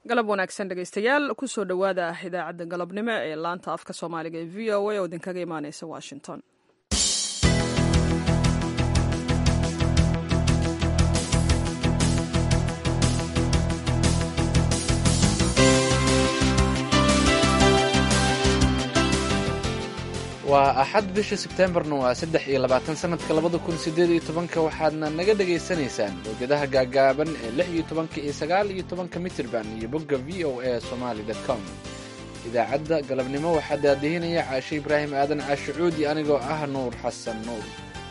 galab wanaagsan dhegaystayaal kusoo dhowaada idaacadda galabnimo ee laanta afka soomaaliga ee v o a oo idinkaga imaaneysa washington waa axad bisha sebteembarna waa saddex iyo labaatan sanadka labada kun sideed iyo tobanka waxaadna naga dhagaysanaysaan mowjadaha gaagaaban ee lix iyo tobanka iyo sagaal iyo tobanka mitirban iyo bogga v o a somaali com idaacadda galabnimo waxaa daadihinaya caashe ibraahim aadan caashe cuudi anigoo ah nuur xasan nuur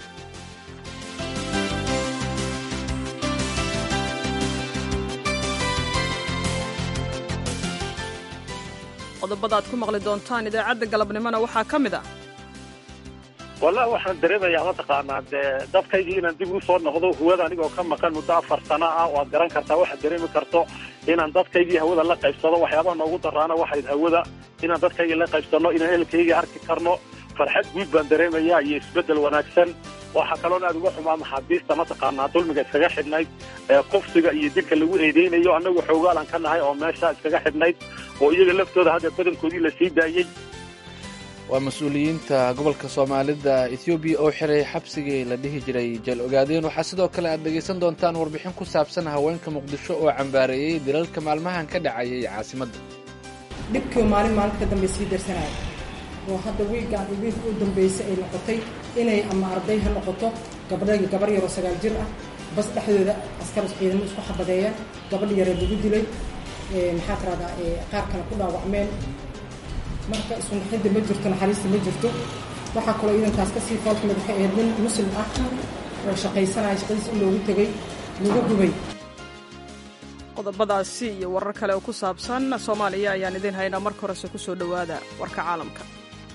qodobada aad ku maqli doontaan idaacadda galabnimona waxaa ka mid ah wallahi waxaan dareemayaa mataqaanaa dee dadkaygii inaan dib u soo noqdo hawada anigoo ka maqan muddo afar sana ah waad garan kartaa waxaad dareemi karto inaan dadkaygii hawada la qaybsado waxyaabaha noogu daraana waxayd hawada inaan dadkaygii la qaybsanno inaan ehelkaygii arki karno farxad guud baan dareemayaa iyo isbeddel wanaagsan waxaa kaloon aad uga xumaa maxaabiista mataqaanaa dulmiga iskaga xidhnayd ee kufsiga iyo dilka lagu eedeynayo annagu xoogaalan ka nahay oo meesha iskaga xidhnayd oo iyaga laftooda hadda badankoodii la sii daayey waa mas-uuliyiinta gobolka soomaalida ethoobiya oo xiray xabsigii la dhihi jiray jeel ogaadeen waxaa sidoo kale aad dhegaysan doontaan warbixin ku saabsan haweenka muqdisho oo cambaareeyey dilalka maalmahan ka dhacayay caasimadda dhibkii maalin maalinta ka dambe sii darsanaya oo hadda wiigaan iyo wiilka u dambeysay ay noqotay inay ama arday ha noqoto gabdha gabar yaroo sagaal jir ah bas dhexdooda askar ciidamo isku xabadeeyaan gabadh yare lagu dilay maxaa tiradaa qaar kale ku dhaawacmeen marka iskunaxidda ma jirto naxariista ma jirto waxaa kaloo iidankaas kasii foolkamid waxay ahayd nin muslim ah oo shaqaysanaya shaqadiis in loogu tegey lagu gubay qodobadaasi iyo warar kale oo ku saabsan soomaaliya ayaan idiin haynaa marka horese kusoo dhowaada warka caalamka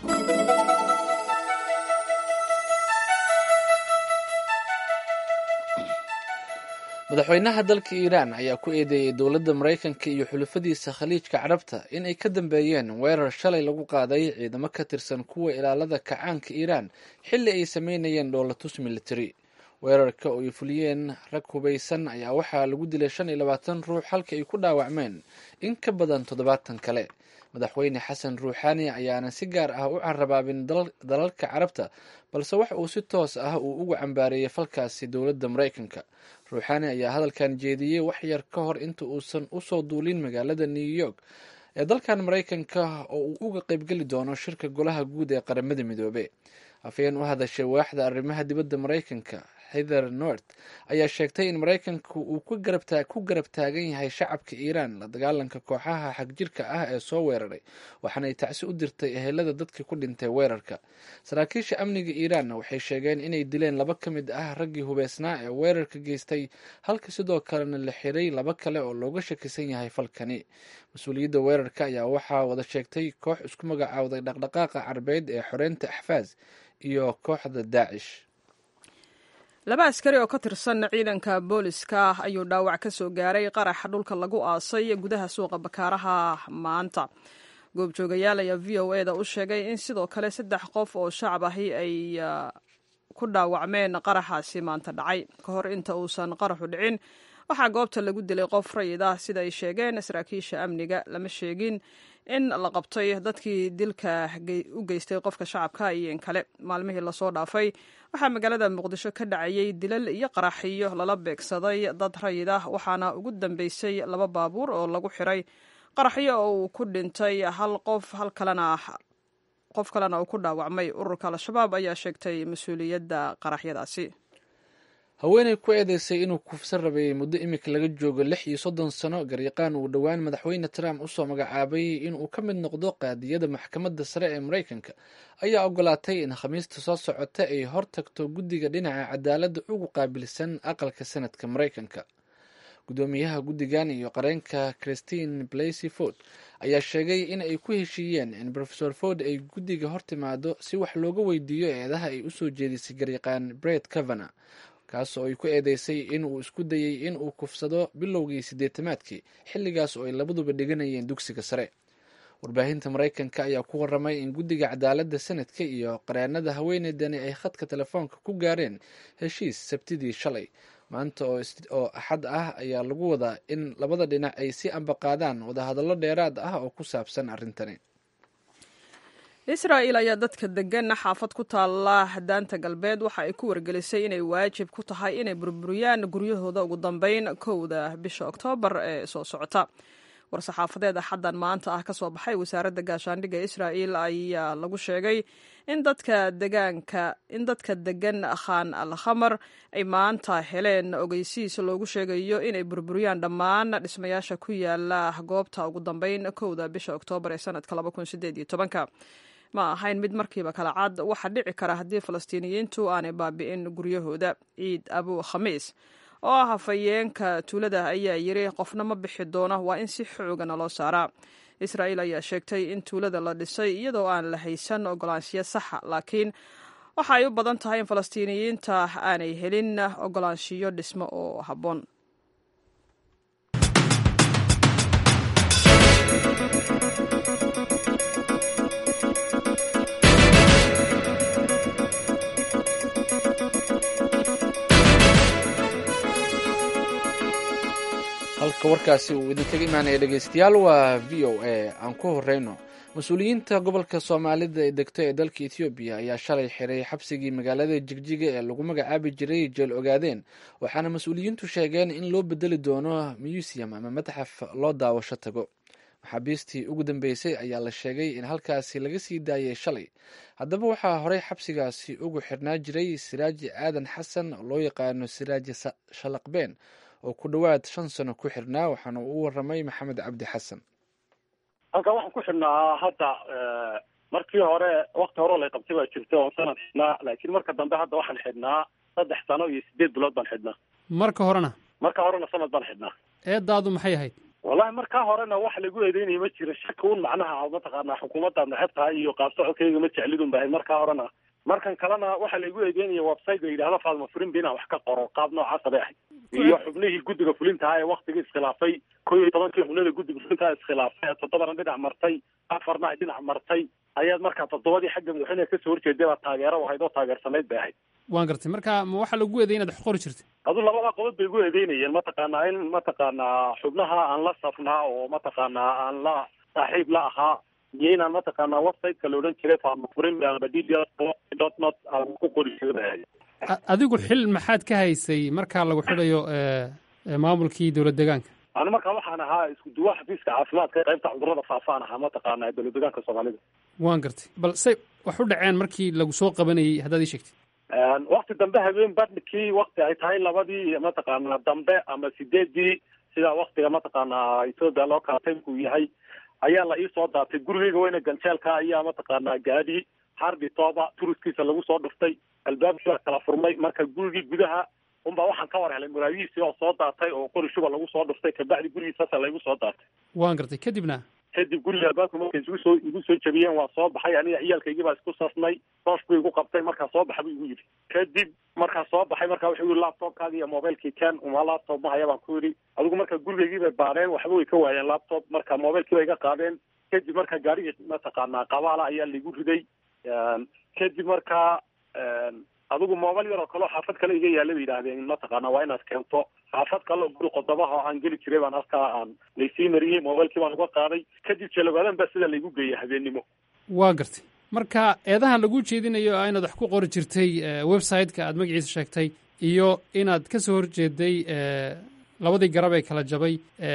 madaxweynaha dalka iiraan ayaa ku eedeeyey dowladda maraykanka iyo xulafadiisa khaliijka carabta in ay ka dambeeyeen weerar shalay lagu qaaday ciidamo ka tirsan kuwa ilaalada kacaanka iiraan xilli ay sameynayeen dhoolatus military weerarka oo ay fuliyeen rag hubaysan ayaa waxaa lagu dilay shan iyo labaatan ruux halka ay ku dhaawacmeen in ka badan toddobaatan kale madaxweyne xasan ruuxaani ayaana si gaar ah u carabaabin dalalka carabta balse wax uu si toos ah uu uga cambaareeyey falkaasi dowladda maraykanka ruuxaani ayaa hadalkan jeediyey wax yar ka hor inta uusan usoo duulin magaalada new york ee dalkan maraykanka oo uu uga qaybgeli doono shirka golaha guud ee qaramada midoobe afayeen u hadashay waaxda arrimaha dibadda maraykanka hither north ayaa sheegtay in maraykanka uu ku garab taagan yahay shacabka iiraan la dagaalanka kooxaha xagjirka ah ee soo weeraray waxaana ay tacsi u dirtay ehelada dadkii ku dhintay weerarka saraakiisha amniga iiraanna waxay sheegeen inay dileen laba ka mid ah raggii hubeysnaa ee weerarka geystay halka sidoo kalena la xiray laba kale oo looga shakisan yahay falkani mas-uuliyadda weerarka ayaa waxaa wada sheegtay koox isku magacaawday dhaqdhaqaaqa carbeed ee xoreynta axfaas iyo kooxda daacish laba askari oo ka tirsan ciidanka booliska ayuu dhaawac ka soo gaaray qaraxa dhulka lagu aasay gudaha suuqa bakaaraha maanta goobjoogayaal ayaa v o eda u sheegay in sidoo kale saddex qof oo shacab ahi ay ku dhaawacmeen qaraxaasi maanta dhacay ka hor inta uusan qaraxu dhicin waxaa goobta lagu dilay qof rayid ah sida ay sheegeen saraakiisha amniga lama sheegin in la qabtay dadkii dilka u geystay qofka shacabka iyo in kale maalmihii lasoo dhaafay waxaa magaalada muqdisho ka dhacayay dilal iyo qaraxiyo lala beegsaday dad rayid ah waxaana ugu dambeysay laba baabuur oo lagu xiray qaraxyo oo uu ku dhintay hal qof hal kalena qof kalena uu ku dhaawacmay ururka al-shabaab ayaa sheegtay mas-uuliyadda qaraxyadaasi haweeney ku eedeysay inuu kufsan rabayay muddo imika laga joogo lix iyo soddon sano garyaqaan uu dhowaan madaxweyne trump usoo magacaabay inuu ka mid noqdo qaadiyada maxkamadda sare ee maraykanka ayaa ogolaatay in khamiista soo socota ay hor tagto guddiga dhinaca cadaaladda ugu qaabilsan aqalka sanadka maraykanka guddoomiyaha guddigan iyo qareenka christine blasey ford ayaa sheegay in ay ku heshiiyeen in rofesor ford ay guddiga hor timaado si wax looga weydiiyo eedaha ay usoo jeedisay garyaqaan bret cavana kaasoo ay ku eedeysay in uu isku dayey in uu kufsado bilowgii siddeetamaadkii xilligaas oo ay labaduba dhiganayeen dugsiga sare warbaahinta maraykanka ayaa ku waramay in guddiga cadaaladda sanadka iyo qareenada haweeneydani ay khadka telefoonka ku gaareen heshiis sabtidii shalay maanta oo axad ah ayaa lagu wadaa in labada dhinac ay si ambaqaadaan wadahadallo dheeraad ah oo ku saabsan arrintani israa'il ayaa dadka degan xaafad ku taalla daanta galbeed waxa ay ku wargelisay inay waajib ku tahay inay burburiyaan guryahooda ugu dambeyn kowda bisha oktoobar ee soo socota war-saxaafadeed axaddan maanta ah ka soo baxay wasaaradda gaashaandhigga israa'il ayaa lagu sheegay in dadka degaanka in dadka degan khan al khamar ay maanta heleen ogeysiis loogu sheegayo inay burburiyaan dhammaan dhismayaasha ku yaala goobta ugu dambeyn kowda bisha oktoobar ee sanadka labakunsideedyotobanka ma ahayn mid markiiba kala cad waxaa dhici kara haddii falastiiniyiintu aanay baabi'in guryahooda ciid abu khamiis oo ah hafayeenka tuulada ayaa yiri qofna ma bixi doono waa in si xoogana loo saaraa israa'iil ayaa sheegtay in tuulada la dhisay iyadoo aan la haysan ogolaanshiyo saxa laakiin waxa ay u badan tahay in falastiiniyiinta aanay helin ogolaanshiyo dhismo oo habboon halka warkaasi uu idinkaga imaanaya dhegeystayaal waa v o a aan ku horeyno mas-uuliyiinta gobolka soomaalida ee degto ee dalka ethoobiya ayaa shalay xiray xabsigii magaalada jigjiga ee lagu magacaabi jiray jeel ogaadeen waxaana mas-uuliyiintu sheegeen in loo bedeli doono museum ama mataxaf loo daawasho tago maxaabiistii ugu dambeysay ayaa la sheegay in halkaasi laga sii daayay shalay haddaba waxaa horey xabsigaasi ugu xirnaa jiray siraaji aadan xasan oo loo yaqaano siraaji shalaqbeen oo ku dhowaad shan sano ku xirnaa waxaana uu waramay maxamed cabdi xasan halkan waxaan ku xidhnaa hadda markii hore wakti hore lay qabtay baa jirta oon sanad xidhnaa laakiin marka dambe hadda waxaan xidhnaa saddex sano iyo sideed bilood baan xidhnaa marka horena marka horena sanad baan xidhnaa eedaadu maxay ahayd wallahi markaa horena wax lagu eedeynaya ma jira shaka un macnaha mataqaanaa xukuumaddaad neceb tahay iyo qaabsocodkayga ma jeclidun bahay markaa horena markan kalena waxaa laygu eedeynaya website la yidhahdo faadma furinba inaan wax ka qoro qaab noocaasa bay ahayd iyo xubnihii guddiga fulintaha ee waktigii iskhilaafay ko iyo tobankii xubnada guddiga fulintaha iskhilaafay toddobana dhinac martay afarna ay dhinac martay ayaad markaa toddobadii xagga madaxweyneha kasoo horjeeday baa taageero ahayd oo taageersanayd bay ahayd waan gartay marka ma waxaa lagu eeday inaad wax qori jirtay adu labadaa qodob bay igu eedeynayeen mataqaanaa in mataqaanaa xubnaha aan la safnaa oo mataqaanaa aan la saaxiib la ahaa iyo inaan mataqaanaa websiteka la odhan jiray faamafurin amba d dot not aan ku qori jiray adigu xil maxaad ka haysay markaa lagu xidhayo maamulkii dowlad deegaanka anu markaa waxaan ahaa isku duwa xafiiska caafimaadka qaybta cudurada faafaan ahaa mataqaanaa dowlad deegaanka soomaalida waan gartay bal say wax u dhaceen markii lagu soo qabanayay haddaad ii sheegtid wakti dambe habeen badhkii wakti ay tahay labadii mataqaanaa dambe ama sideedii sida waktiga mataqaanaa ethoopia loo kala taymku yahay ayaa la ii soo daatay gurigeyga weyne ganjeelka ayaa mataqaanaa gaadhi hardi tooba turiskiisa lagu soo dhuftay albaabkii baa kala furmay marka gurigii gudaha unbaa waxaan ka war helay muraayihiisii oo soo daatay oo qori shuba lagu soo dhuftay kabacdi gurigiisaasa laygu soo daatay waan gartay kadibna kadib guriga albaabka markay igu soo igu soo jabiyeen waa soo baxay aniga ciyaalkaygii baa isku safnay toosh buu igu qabtay markaa soo baxa buu igu yidhi kadib markaa soo baxay markaa wuxuu yihi laptopkaagi iyo mobilekii ken uma laptop mahaya baan ku yidhi adigu marka gurigaygii bay baadheen waxba way ka waayeen laptop marka mobilkii bay iga qaadeen kadib marka gaarigii mataqaanaa qabaala ayaa laigu riday kadib markaa adigu mobil yar oo kaleo xaafad kale iga yaalla bay yidhaahdeen mataqaana waa inaad keento xaafad kale oo guri qodobaha oo aan geli jiray baan halkaa aan laysii mariyey mobilkii baan uga qaaday kadib jeelogaadan baa sida laygu geeyay habeennimo waa gartay marka eedahan lagu jeedinayo a inaad wax ku qori jirtay website-ka aad magaciisa sheegtay iyo inaad ka soo horjeeday labadii garab ee kala jabay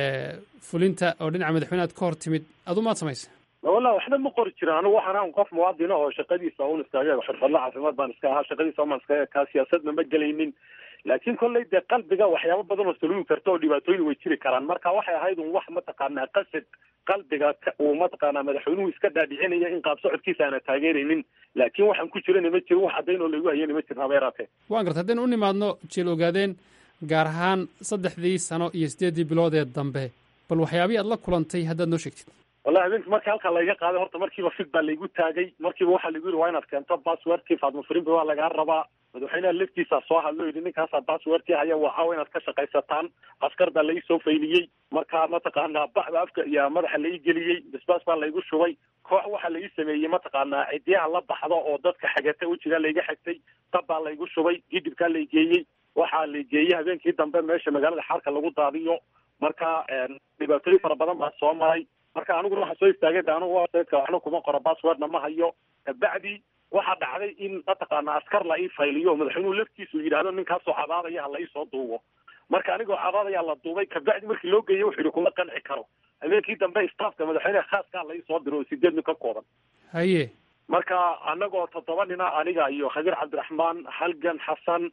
fulinta oo dhinaca madaxweyne aad ka hor timid adu maad samaysa wallahi waxba ma qori jirin anigu waxaan ahan qof muwaadina oo shaqadiisa un iskaga xirfadla caafimaad baan iska ahaa shaqadiisa umaan iskaga kaa siyaasadna ma gelaynin laakiin kolley dee qalbiga waxyaabo badan oo saluugi karta oo dhibaatooyin way jiri karaan marka waxay ahayd un wax mataqaanaa qasad qalbiga uu mataqaanaa madaxweynuhu iska dhaadhicinaya in qaab socodkiisa aana taageeraynin laakiin waxaan ku jirana ma jirin wax caddayn oo laygu hayana ma jirin habeeraatee waan garta haddaynu u nimaadno jeel ogaadeen gaar ahaan saddexdii sano iyo siddeeddii bilood ee dambe bal waxyaabihii aad la kulantay haddaad noo sheegtid wallahi habeenkii markii halkaa layga qaaday horta markiiba fig baa laygu taagay markiiba waxaa laygu yidhi waa inaad keento passwordkii faadma furinba waa lagaa rabaa madaxweynaha laftiisa soo hadlo yidhi ninkaasaa passwordkii haya waxaa inaad ka shaqaysataan askar baa lai soo fayliyey marka mataqaanaa bacda afka iyo madaxa lai geliyey basbaas baa laygu shubay koox waxaa lai sameeyey mataqaanaa cidiyaha la baxdo oo dadka xagata wejigaa layga xagtay dab baa laygu shubay gidibkaa lay geeyey waxaa la geeyey habeenkii dambe meesha magaalada xaarka lagu daadiyo marka dhibaatooyin fara badan baa soo maray marka aniguna waxaa soo istaagay de anigu websiteka waxna kuma qoro passwordna ma hayo kabacdi waxaa dhacday in mataqaana askar la ii fayliyo madaxweynuhu laftiisu yidhahdo ninkaasoo cabaadaya ha la iisoo duubo marka anigoo cabaadayaa la duubay kabacdi markii loo geeyey wuxuu yihi kuma qanci karo habeenkii dambe staafka madaxweyneha khaaska la iisoo diro oo sideed nin ka kooban haye marka anagoo toddoba nina aniga iyo khabiir cabdiraxmaan halgan xasan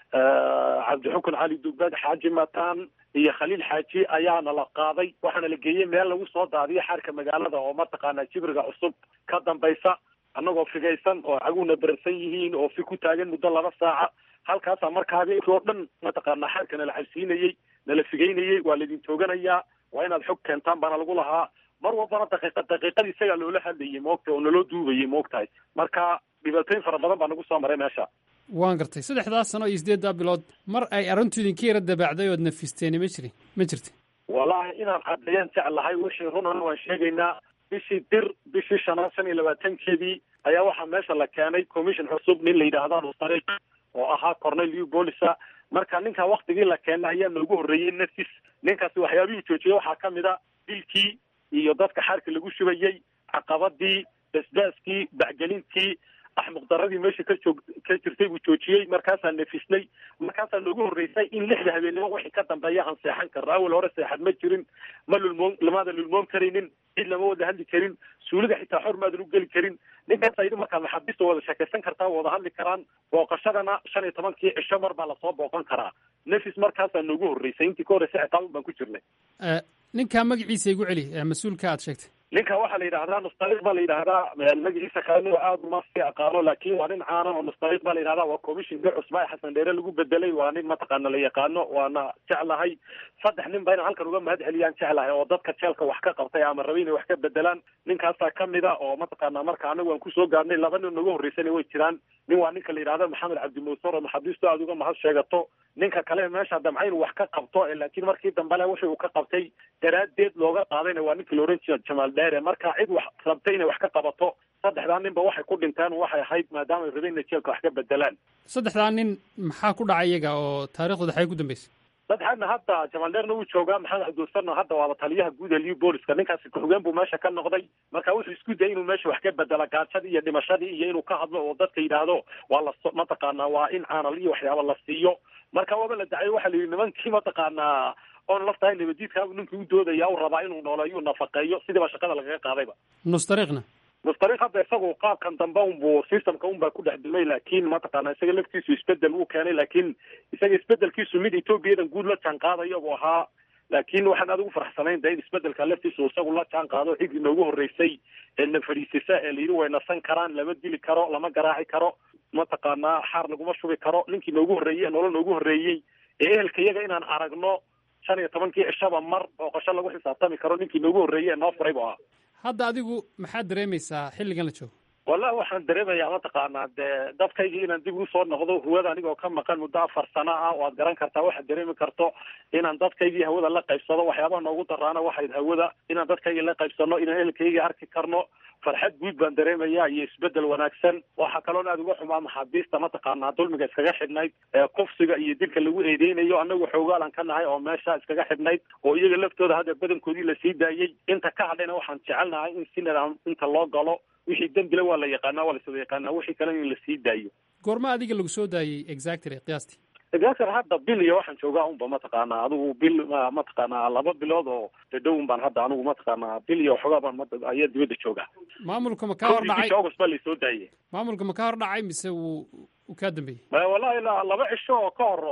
cabdixukun cali dugbad xaaji mataan iyo khaliil xaaji ayaana la qaaday waxaana la geeyey meel lagu soo daadiyo xaarka magaalada oo mataqaana jibriga cusub ka dambaysa annagoo figaysan oo caguuna berarsan yihiin oo fi ku taagan muddo laba saaca halkaasaa marka habeenkii oo dhan mataqaana xaarka nala cabsiinayey nala figaynayey waa laidin tooganayaa waa inaad xog keentaan baana lagu lahaa mar walbana daqiiqa daqiiqadii isagaa loola hadlayay moogta oo naloo duubayay moogtahay marka dhibaatooyin fara badan baa nagu soo maray meesha waan gartay saddexdaas sano iyo siddeeddaa bilood mar ay arrintu idinka yara dabaacday ood nafisteeni ma jirin ma jirta wallaahi inaan caddeeyaan jeclahay wixii runana waan sheegaynaa bishii dir bishii shanaad shan iyo labaatankeedii ayaa waxaa meesha la keenay commission cusub nin la yidhaahda nustariq oo ahaa corneliu bolisa marka ninkaa waktigii la keenay ayaa noogu horreeyey nafis ninkaasi waxyaabihii joojiyey waxaa ka mid a dilkii iyo dadka xaarka lagu shubayey caqabadii basbaaskii bacgelintii axmuqdaradii meesha ka joog ka jirtay buu joojiyey markaasaa nafisnay markaasaa noogu horreysay in lixda habeenimo wixii ka dambeeya aan seexan karno awal hore seexad ma jirin ma lulmoon lamaadan lulmoon karaynin cid lama wada hadli karin suulida xitaa xor maadan u geli karin ninkaasa yidhi markaa maxaabiista wada sheekaysan kartaa wada hadli karaan booqashadana shan iyo tobankii cisho mar baa lasoo booqan karaa nafis markaasaa noogu horreysay intii ka horreysay xitaa un baan ku jirnay ninkaa magaciisa igu celi mas-uulka aad sheegtay ninka waxaa la yidhahdaa nustariq baa la yidhahdaa magaciisa kalena aad uma sii aqaano laakin waa nin caana oo nustariq baa la yidhahdaa waa commissionka cusba ee xasan dheere lagu bedelay waa nin mataqaana la yaqaano waana jeclahay saddex nin ba inaan halkan uga mahad celiyaan jeclahay oo dadka jeelka wax ka qabtay ama rabay inay wax ka bedelaan ninkaasaa kamid a oo mataqaana marka anagu aan kusoo gaarnay laba nin nagu horreysana way jiraan nin waa ninka la yidhahda maxamed cabdimuusar oo maxaabiistu aada uga mahad sheegato ninka kale meesha damca inuu wax ka qabto laakiin markii dambele wixii uu ka qabtay daraaddeed looga qaadayna waa ninka la oran jira jamaal dheere marka cid wax rabtay inay wax ka qabato saddexdaa ninba waxay ku dhinteen waxay ahayd maadaama ay rabeen inay jeelka wax ka bedelaan saddexdaa nin maxaa ku dhacay iyaga oo taariikhdooda xagee ku dambeysay saddexaadna hadda jamaal dheerna wuu joogaa maxamed cabdiwasarna hadda waaba taliyaha guud ee liu booliska ninkaasi ku-xigeen buu meesha ka noqday marka wuxuu isku dayay inuu meesha wax ka bedela gaajadii iyo dhimashadii iyo inuu ka hadlo oo dadka yidhaahdo waa la mataqaanaa waa in caanal iyo waxyaaba la siiyo marka waaba la dacay waxaa la yidhi nimankii mataqaanaa oon laftahay nabadiidka ninkii u doodaya u rabaa inuu nooleeyo nafaqeeyo sidiiba shaqada lagaga qaadayba nustariiqna nustariiq hadda isagu qaabkan dambe unbuu systemka unbaa ku dhex dumay laakiin mataqaana isaga laftiisu isbedel uu keenay laakiin isaga isbedelkiisu mid etoobiyadan guud la jaan qaadayo buu ahaa laakiin waxaan aad ugu faraxsanayn de in isbedelka laftiisu isagu la jaan qaado xigii noogu horreysay ee na fadhiisisa ee layidhi way nasan karaan lama dili karo lama garaaci karo mataqaanaa xaar laguma shubi karo ninkii noogu horreeyey nolol noogu horreeyey ee ehelka iyaga inaan aragno shan iyo tobankii cishaba mar booqasho lagu xisaabtami karo ninkii noogu horreeyey ee noo furay bu ahaa hadda adigu maxaad dareemaysaa xilligan la joogo wallahi waxaan dareemayaa mataqaanaa dee dadkaygii inaan dib usoo noqdo hawada anigoo ka maqan muddo afar sano ah waad garan kartaa waxaad dareemi karto inaan dadkaygii hawada la qaybsado waxyaabaha noogu daraana waxayd hawada inaan dadkaygii la qaybsano inaan ehelkaygii arki karno farxad guud baan dareemayaa iyo isbedel wanaagsan waxaa kaloon aada uga xumaa maxaabiista mataqaanaa dulmiga iskaga xidhnayd ee kufsiga iyo dilka lagu eedeynayo anagu xoogaalan ka nahay oo meesha iskaga xidhnayd oo iyaga laftooda hadda badankoodii lasii daayey inta ka hadhayna waxaan jecelnahay in si nidaam inta loo galo wixii dembile waa la yaqaanaa waa laswada yaqaanaa wixii kalena in lasii daayo goorma adiga lagu soo daayey exactly qiyaastii exactly hadda bil iyo waxaan joogaa unba mataqaanaa adigu bil mataqaanaa laba bilood oo dhadhowun baan hadda anigu mataqaanaa bil iyo waxoogaa baan ayaa dibadda joogaa maamulka ma ka hor dhacay august baa lasoo daayey maamulka ma ka hor dhacay mise wuu uu kaa dambeeyey wallahi la laba cisho oo ka hor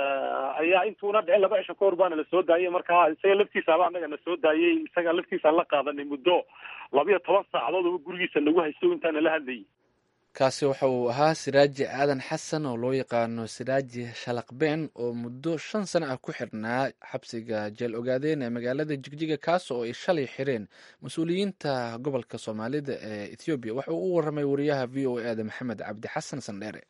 ayaa intuuna dhicin laba cisho ka hor baana lasoo daayey marka isaga laftiisaaba anaga na soo daayey isaga laftiisaan la qaadanay muddo labiyo toban saacadood oo gurigiisa nagu haysto intaana la hadlayay kaasi waxa uu ahaa siraaji aadan xasan oo loo yaqaano siraaji shalaqbeen oo muddo shan sano ah ku xirnaa xabsiga jeel ogaadeen ee magaalada jigjiga kaas oo ay shalay xireen mas-uuliyiinta gobolka soomaalida ee ethoobiya waxa uu u warramay wariyaha v o e da maxamed cabdi xasan sandheere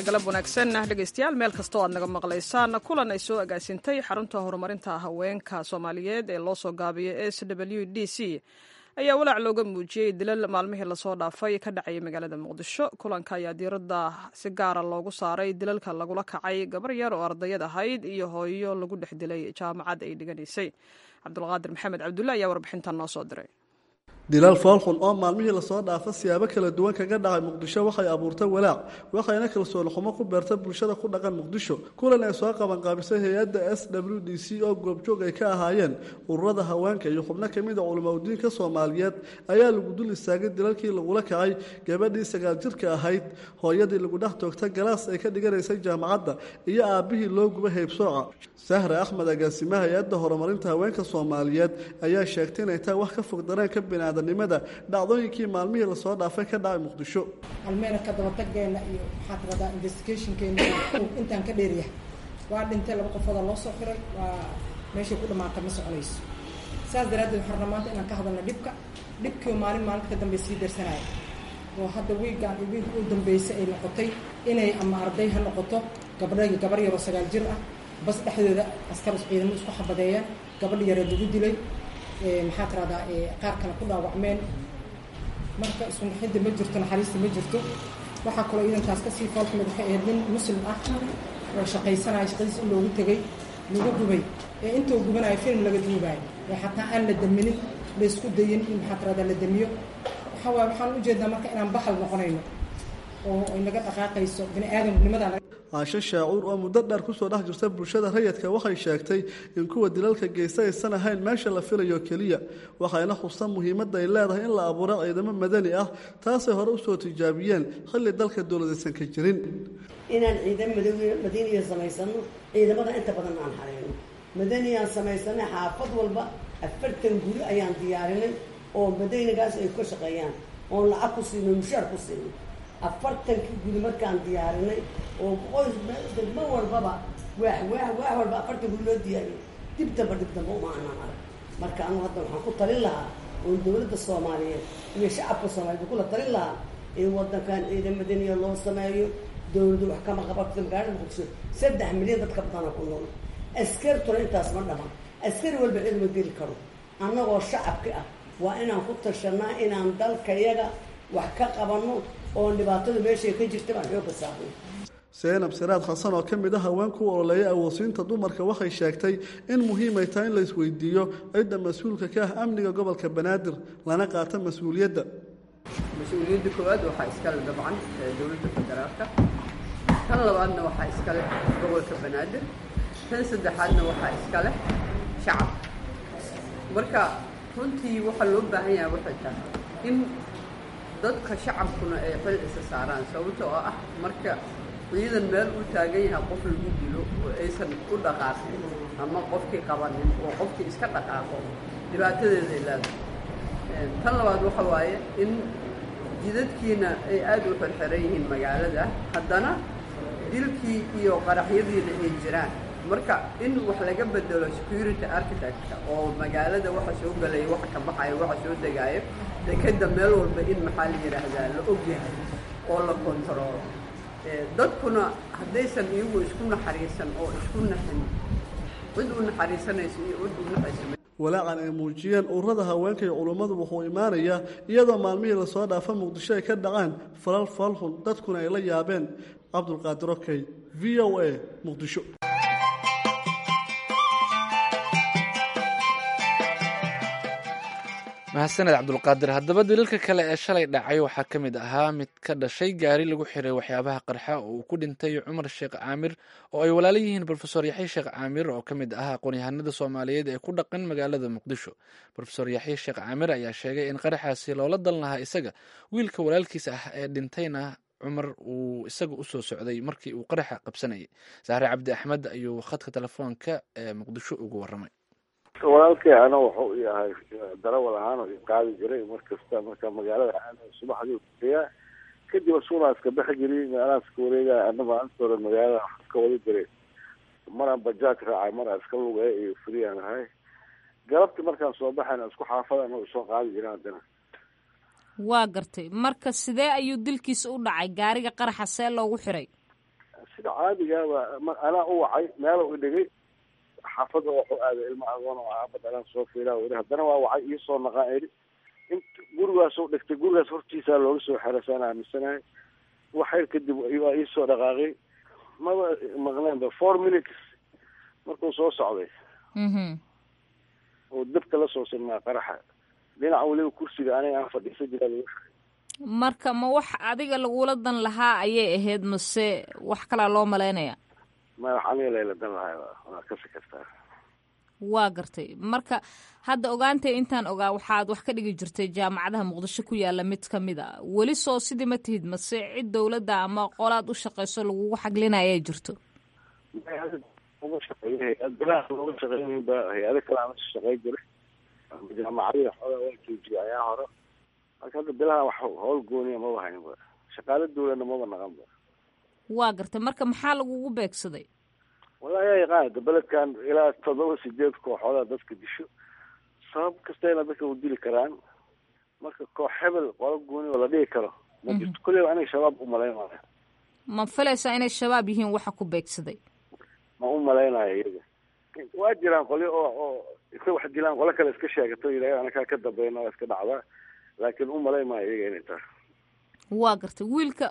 galab wanaagsan dhegaystayaal meel kastoo aad naga maqlaysaan kulan ay soo agaasintay xarunta horumarinta haweenka soomaaliyeed ee loo soo gaabiyo s w d c ayaa walaac looga muujiyey dilal maalmihii lasoo dhaafay ka dhacayay magaalada muqdisho kulanka ayaa diiradda si gaara loogu saaray dilalka lagula kacay gabar yar oo ardayad ahayd iyo hooyo lagu dhex dilay jaamacad ay dhiganaysay cabdulqaadir maxamed cabdulle ayaa warbixintan noo soo diray dilaal foolxun oo maalmihii lasoo dhaafa siyaabo kala duwan kaga dhacay muqdisho waxay abuurtay walaac waxayna kalsooni xumo ku beertay bulshada ku dhaqan muqdisho kulan ay soo qabanqaabisay hay-adda s w d c oo goobjoog ay ka ahaayeen ururada haweenka iyo xubno ka mid a culimaudiinka soomaaliyeed ayaa lagu dul istaagay dilalkii lagula kacay gabadhii sagaal jirka ahayd hooyadii lagu dhex toogta galaas ay ka dhiganaysay jaamacadda iyo aabbihii loo guba heybsooca sahre axmed agaasimaha hay-adda horumarinta haweenka soomaaliyeed ayaa sheegtay inay tahay wax ka fog dareenka binaada nimada dhacdooyinkii maalmihii lasoo dhaafay ka dhacay muqdisho almeena ka dabataggeena iyo maxaa tiradaa investigationkeena intaan ka dheeryahay waa dhintay laba qofooda loo soo xiray waa meeshay ku dhamaatay ma soconayso saas daraaddeed waxaan rabaa maanta inaan ka hadalna dhibka dhibkii maalin maalinta ka dambe sii darsanaya oo hadda wiigaan iyo wiilka u dambeysay ay noqotay inay ama arday ha noqoto gabdha gabar yaroo sagaal jir ah bas dhexdooda askar ciidamo isku xabadeeyaan gabadha yareed lagu dilay maxaa tiradaa qaar kale ku dhaawacmeen marka iskunaxidda ma jirto naxariista ma jirto waxaa kaloo iidankaas kasii foolxumid waxay ahayd nin muslim ah oo shaqaysanaya shaqadiis in loogu tegay lagu gubay ee intuu gubanayo film laga duubaayo ee xataa aan la daminin laysku dayin in maxaa tiradaa la damiyo waxaa waay waxaan ujeedaa marka inaan baxal noqonayno oo ay naga dhaqaaqayso bini aadamnimadaa caasho shaacuur oo muddo dheer kusoo dhex jirta bulshada rayidka waxay sheegtay in kuwa dilalka geysta aysan ahayn meesha la filayo keliya waxayna xusan muhiimadda ay leedahay in la abuuro ciidamo madani ah taasay hore usoo tijaabiyeen xilli dalka dowladaysan ka jirin inaan ciidamo madaniya samaysano ciidamada inta badan aan hareyno madaniyaan samaysanay xaafad walba afartan guri ayaan diyaarinay oo madanigaas ay ka shaqeeyaan oon lacag ku siino mushaar ku siino afartankii gudi markaan diyaarinay oo qoys degmo walbaba waax waax waax walba afartan gudi loo diyaariyay dib damba dib damba uma anaan arag marka anu hadda waxaan ku talin lahaa oo dowladda soomaaliyeed iyo shacabka soomaaliyeed kula talin lahaa in wadankan ciidan madaniya loo sameeyo dowladdu wax kama qabato magaalada muqdisho saddex milyan dadka badana ku nool askartuna intaas ma dhaman askari walba ciidama geli karo annagoo shacabka ah waa inaan ku tashanaa inaan dalkayaga wax ka qabanno oo dhibaatada meeshay ka jirta baan xoogka saarnay seenab siraad xasan oo ka mid ah haweenku u ololeeya awoodsiinta dumarka waxay sheegtay in muhiimay tahay in la isweydiiyo cidda mas-uulka ka ah amniga gobolka banaadir lana qaata mas-uuliyadda mas-uuliyadda koowaad waxaa iskale dabcan dowladda federaalka tan labaadna waxaa iskale gobolka banaadir tan saddexaadna waxaa iskale shacabka marka runtii waxaa loo baahan yahay waxay tahay in dadka shacabkuna ay xil isa saaraan sababta oo ah marka ciidan meel uu taagan yahay qof lagu dilo oo aysan u dhaqaaqin ama qofkii qabanin oo qofkii iska dhaqaaqo dhibaatadeeda ay leedahay tan labaad waxa waaye in jidadkiina ay aada u xirxiran yihiin magaalada haddana dilkii iyo qaraxyadiina ay jiraan marka in wax laga bedelo security architecture oo magaalada waxa soo gelaya waxa ka baxaya waxa soo degaayo dekeda meel walba in maxaa la yidhaahdaa la ogyahay oo la kontaroolo dadkuna haddaysan iyagu isku naxariisan oo isku naxin cid u naxariisanayso iyo cid u naxaysa walaacan ay muujiyeen ururada haweenka iyo culummadu wuxuu imaanayaa iyadoo maalmihii lasoo dhaafa muqdisho ay ka dhacaan falal falxun dadkuna ay la yaabeen cabdulqaadir okey v o a muqdisho mahadsaned cabdulqaadir haddaba daliilka kale ee shalay dhacay waxaa ka mid ahaa mid ka dhashay gaari lagu xiray waxyaabaha qarxa oo uu ku dhintay cumar sheekh caamir oo ay walaala yihiin rofesor yaxye sheekh caamir oo ka mid ahaa aqoon-yahanada soomaaliyeed ee ku dhaqan magaalada muqdisho rofesor yaxye sheekh caamir ayaa sheegay in qaraxaasi loola dan lahaa isaga wiilka walaalkiisa ah ee dhintayna cumar uu isaga usoo socday markii uu qaraxa qabsanayay sahre cabdi axmed ayuu khadka telefoonka ee muqdisho ugu waramay walaalkay ana wuxuu yahay darawal ahaan oo qaadi jiray mar kasta marka magaalada aada subaxdii kuteyaa kadib asuunaa iska baxi jiray meelaha iska wareegaya ana maalinta hore magaalada wax iska wada jiray maraan bajaaj raacay maraa iska lugaya iyo friyaan ahay galabtii markaan soo baxayna isku xaafadan oo soo qaadi jiray haddana waa gartay marka sidee ayuu dilkiisa u dhacay gaariga qaraxa see loogu xiray sida caadigaaba anaa u wacay meelo i dhigay xaafada waxu aaday ilma agoon oo aabad anaan soo fiilaa ii haddana waa wacay iisoo naqaan idhi int gurigaasoo dhigtay gurigaas hortiisaa looga soo xerasaan aaminsanahay waxyar kadib waa iisoo dhaqaaqay maba maqneenba four minutes markuu soo socday oo dabka la soo sinmaa qaraxa dhinaca weliba kursiga aniga aan fadhiisa jira marka ma wax adiga lagula dan lahaa ayay ahayd mase wax kalaa loo malaynaya madax aniga layla dan lahay waa kasi kartaa waa gartay marka hadda ogaantay intaan ogaa waxaad wax ka dhigi jirtay jaamacadaha muqdisho ku yaala mid ka mid a weli soo sidii ma tihid mase cid dowladda ama qolaad u shaqayso lagugu xaglinaya jirto uga shaqeeya hay-ad bilaha looga shaqeynay ba hay-ado kale aan shaqey jiray jaamacadihi xoogaa waa joojiyay ayaa hore marka hadda bilaha wax howl gooniya maba haynba shaqaalo dawladna maba naqanba waa gartay marka maxaa lagugu beegsaday wallahi yaa yaqaan da beledkan ilaa toddoba sideed kooxoodaa dadka disho sabab kastayna dadka u dili karaan marka koox hebel qolo gooni oo la dhigi karo ma jirto kulleyba aniga shabaab u malaynaya ma filaysaa inay shabaab yihiin waxa ku beegsaday ma u malaynayo iyaga waa jiraan qolyo oo oo iska wax dilaan qolo kale iska sheegato yidhahda anakaa ka dambayna waa iska dhacdaa laakiin u malayn maayo iyaga inay tahay waa gartay wiilka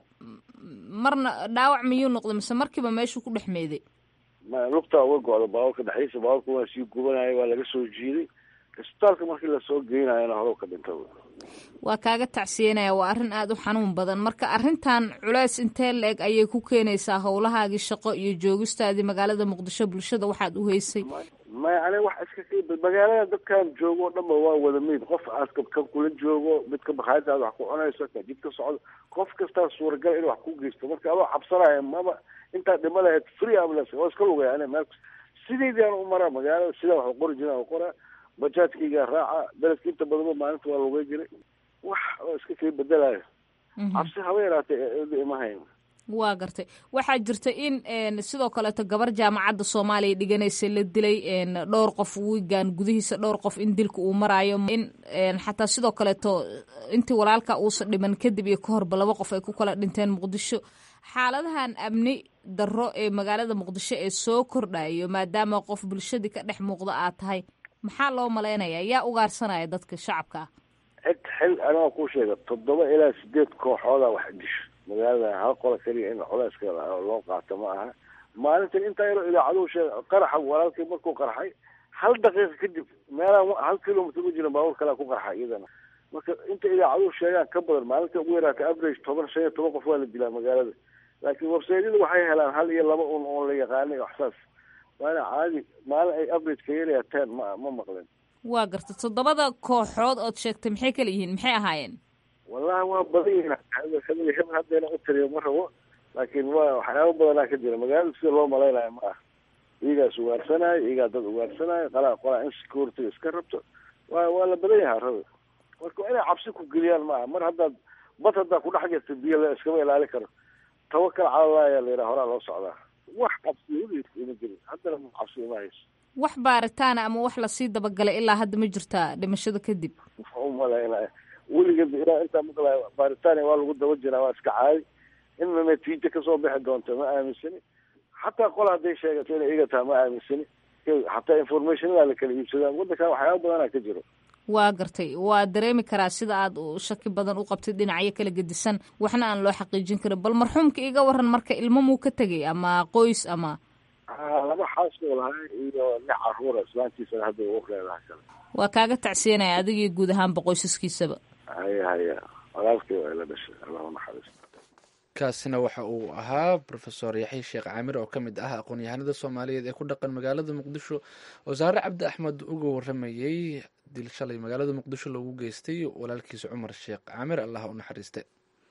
marna dhaawac miyuu noqday mise markiiba meeshuu ku dhex meeday ma lugtaa uga go-da baabuurka dhexdiisa baabuurka waa sii gubanaya waa laga soo jiiday isbitaalka markii lasoo geynayana horow ka dhinta waa kaaga tacsiyenaya waa arrin aada u xanuun badan marka arrintan culeys intee la-eg ayay ku keenaysaa howlahaagii shaqo iyo joogistaadii magaalada muqdisho bulshada waxaad u heysay maya aniga wax iska magaalada dadkan joogo o dhanba waa wada meyd qof aska kan kula joogo midka bakhaayadaada wax ku cunayso ka jidka socdo qof kastaa suuragal in wax ku geysto marka adoo cabsanaya maba intaa dhima lahayd free ambulance waa iska lugaya aniga meel sideydii aan u maraa magaalada sidaa wax qori jiraan qoraa bajaajkaygaa raaca beledka inta badanba maalinta waa lugay jiray wax oo iska kii bedelayo cabsi haba yaraatee ima hayn waa gartay waxaa jirta in sidoo kaleeto gabar jaamacadda soomaaliya dhiganaysa la dilay dhowr qof wiigan gudihiisa dhowr qof in dilka uu maraayo in xataa sidoo kaleeto intii walaalka uusa dhiman kadib iyo ka horba laba qof ay ku kala dhinteen muqdisho xaaladahan amni darro ee magaalada muqdisho ee soo kordhayo maadaama qof bulshadii ka dhex muuqda aad tahay maxaa loo malaynaya yaa ugaarsanaya dadka shacabka ah cid xil aniga kuu sheega toddoba ilaa sideed kooxooda wax disho magaalada hal qola keliya in culeyska loo qaato ma aha maalintan intaa yaroo idaacaduhu sheega qaraxa walaalkii markuu qarxay hal daqiiqa kadib meelaan hal kilomitr u jiran baabuur kalea ku qarxa iyadana marka inta idaacaduhu sheegaan ka badan maalinta ugu yaraata average toban shan iyo toban qof waa la dilaa magaalada laakiin websaydyada waxay helaan hal iyo laba un oo la yaqaanay waxsaas waana caadi maalin ay average ka yaraya ten ma ma maqleen waa garta toddobada kooxood ood sheegtay maxay kala yihiin maxay ahaayeen wallahi waa badan yihiin hebel hebel haddayna u tiriyo ma rabo laakiin waa waxyaaba badanaa ka jira magaalada sida loo malaynayo ma ah iyagaas ugaarsanaayo iyagaa dad ugaarsanaayo qalaa qolaa in security iska rabto waa waa la badan yahaa rabi marka inay cabsi ku geliyaan ma aha mar haddaad bad haddaa kudhex jirta biyo la iskama ilaali karo tawakal cala ayaa la yidhaha horaa loo socdaa wax cabsi weligiis ima jirin haddana cabsi ima hayso wax baaritaana ama wax lasii dabagalay ilaa hadda ma jirtaa dhimashada kadib u malaynaya weligeed ilaa intaa maqlaya baaritaania waa lagu daba jiraa waa iska caadi inna natiijo kasoo bixi doonta ma aaminsani xataa qol hadday sheegato inay iga taha ma aaminsani xataa informationadaa la kala iibsadaan waddankan waxyaaba badanaa ka jiro waa gartay waa dareemi karaa sida aad shaki badan u qabtid dhinacyo kala gedisan waxna aan loo xaqiijin karin bal marxuumka iga waran marka ilmo muu ka tegay ama qoys ama laba xaasoo lahay iyo lix caruura islaantiisana hadda ugu leedahay kale waa kaaga tacsiyanaya adigii guud ahaanba qoysaskiisaba haya haya walaalkii waa ila dhashay allah u naxariisto kaasina waxa uu ahaa rofesor yaxya sheekh caamir oo ka mid ah aqoon-yahanada soomaaliyeed ee ku dhaqan magaalada muqdisho wasaare cabdi axmed uga waramayey dil shalay magaalada muqdisho loogu geystay walaalkiisa cumar sheekh caamir allah u naxariiste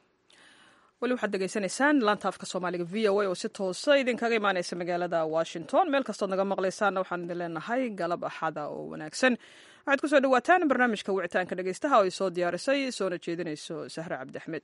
weli waxaad degeysanaysaan laanta afka soomaaliga v o a oo si toosa idinkaga imaaneysa magaalada washington meel kastood naga maqlaysaanna waxaan idin leenahay galab axada oo wanaagsan waxaad kusoo dhawaataan barnaamijka wicitaanka dhegeystaha oo ay soo diyaarisay soona jeedinayso sahre cabdi axmed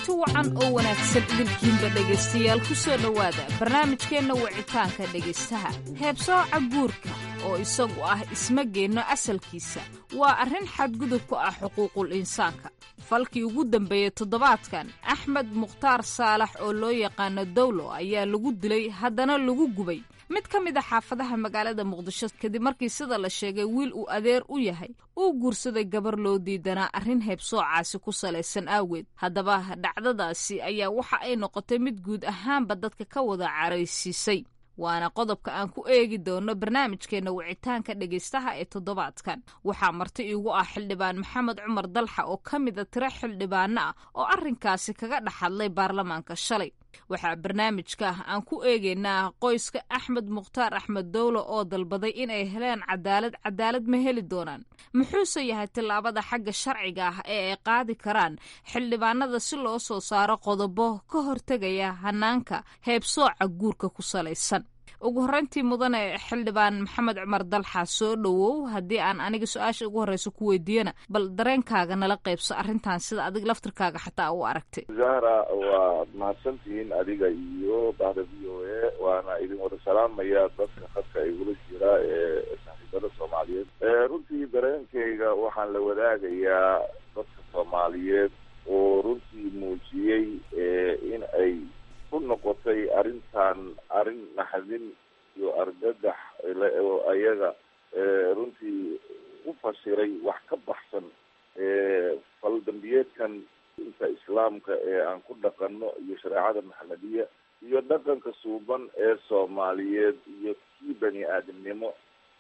kulanti wacan oo wanaagsan idinkiinba dhegaystayaal ku soo dhowaada barnaamijkeenna wicitaanka dhegaystaha heebsooca guurka oo isagu ah ismageenno asalkiisa waa arrin xadgudub ku ah xuquuqul insaanka falkii ugu dambeeyey toddobaadkan axmed mukhtaar saalax oo loo yaqaano dowlo ayaa lagu dilay haddana lagu gubay mid ka mid a xaafadaha magaalada muqdisho kadib markii sida la sheegay wiil uu adeer u yahay uu guursaday gabar loo diidanaa arrin heebsoocaasi ku salaysan aaweed haddaba dhacdadaasi ayaa waxa ay noqotay mid guud ahaanba dadka ka wada caraysiisay waana qodobka aan ku eegi doono barnaamijkeenna wicitaanka dhegaystaha ee toddobaadkan waxaa marti iigu ah xildhibaan maxamed cumar dalxa oo ka mida tiro xildhibaano ah oo arrinkaasi kaga dhex hadlay baarlamaanka shalay waxaa barnaamijka aan ku eegaynaa qoyska axmed mukhtaar axmed dowlo oo dalbaday inay heleen cadaalad cadaalad ma heli doonaan muxuuse yahay tillaabada xagga sharciga ah ee ay qaadi karaan xildhibaanada si loo soo saaro qodobo ka hortegaya hanaanka heebsooca guurka ku salaysan ugu horreyntii mudane xildhibaan maxamed cumar dalxa soo dhowow haddii aan aniga su-aasha ugu horreysa ku weydiiyana bal dareenkaaga nala qaybso arrintan sida adig laftirkaaga xataa u aragtay zahra waad mahadsantihiin adiga iyo bahda v o a waana idin wada salaamaya dadka khadka igula jira ee saaxiibada soomaaliyeed runtii dareenkayga waxaan la wadaagayaa dadka soomaaliyeed oo runtii muujiyey in ay ku noqotay arrintan arrin naxdin iyo argagax oo ayaga runtii u fasiray wax ka baxsan faldambiyeedkan inta islaamka ee aan ku dhaqanno iyo shareecada maxamediya iyo dhaqanka suuban ee soomaaliyeed iyo kii bani aadamnimo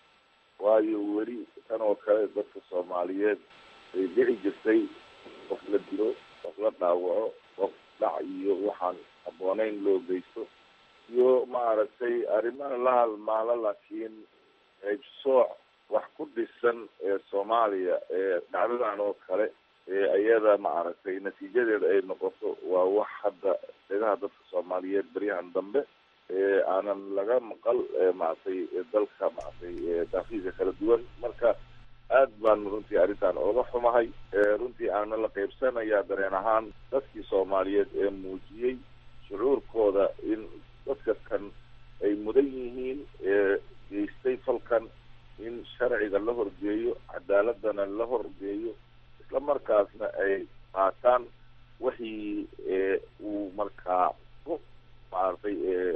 waayo weli tan oo kale dadka soomaaliyeed ay dhici jirtay qof la dilo qof la dhaawaco qof dhac iyo waxaan habbooneyn loo geysto iyo maaragtay arrimaha la halmaalo laakiin haybsooc wax ku dhisan ee soomaaliya ee dhacdadan oo kale ee iyada maaragtay natiijadeeda ay noqoto waa wax hadda dhegaha dadka soomaaliyeed beryahan dambe ee aanan laga maqal maaragtay dalka maaragtay daafiisa kala duwan marka aad baan runtii arrintan ooga xumahay runtii aana la qaybsanayaa dareen ahaan dadkii soomaaliyeed ee muujiyey shucuurkooda in dadka kan ay mudan yihiin ee geystay falkan in sharciga la horgeeyo cadaaladana la horgeeyo isla markaasna ay qaataan wixii uu markaa ku maaragtay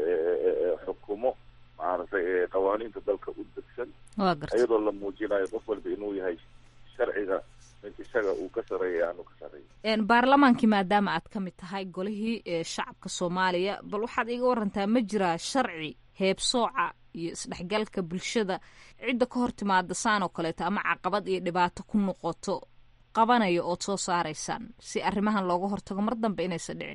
xukumo maaragtay qawaaniinta dalka u degsan iyadoo la muujinayo qof walba inuu yahay sharciga mid isaga uu ka sareeya aanu ka sareeya baarlamaankii maadaama aad ka mid tahay golihii shacabka soomaaliya bal waxaad iga warantaa ma jiraa sharci heebsooca iyo isdhexgalka bulshada cidda ka hor timaada saan oo kaleeto ama caqabad iyo dhibaato ku noqoto qabanaya ood soo saaraysaan si arrimahan looga hortago mar dambe inaysan dhicin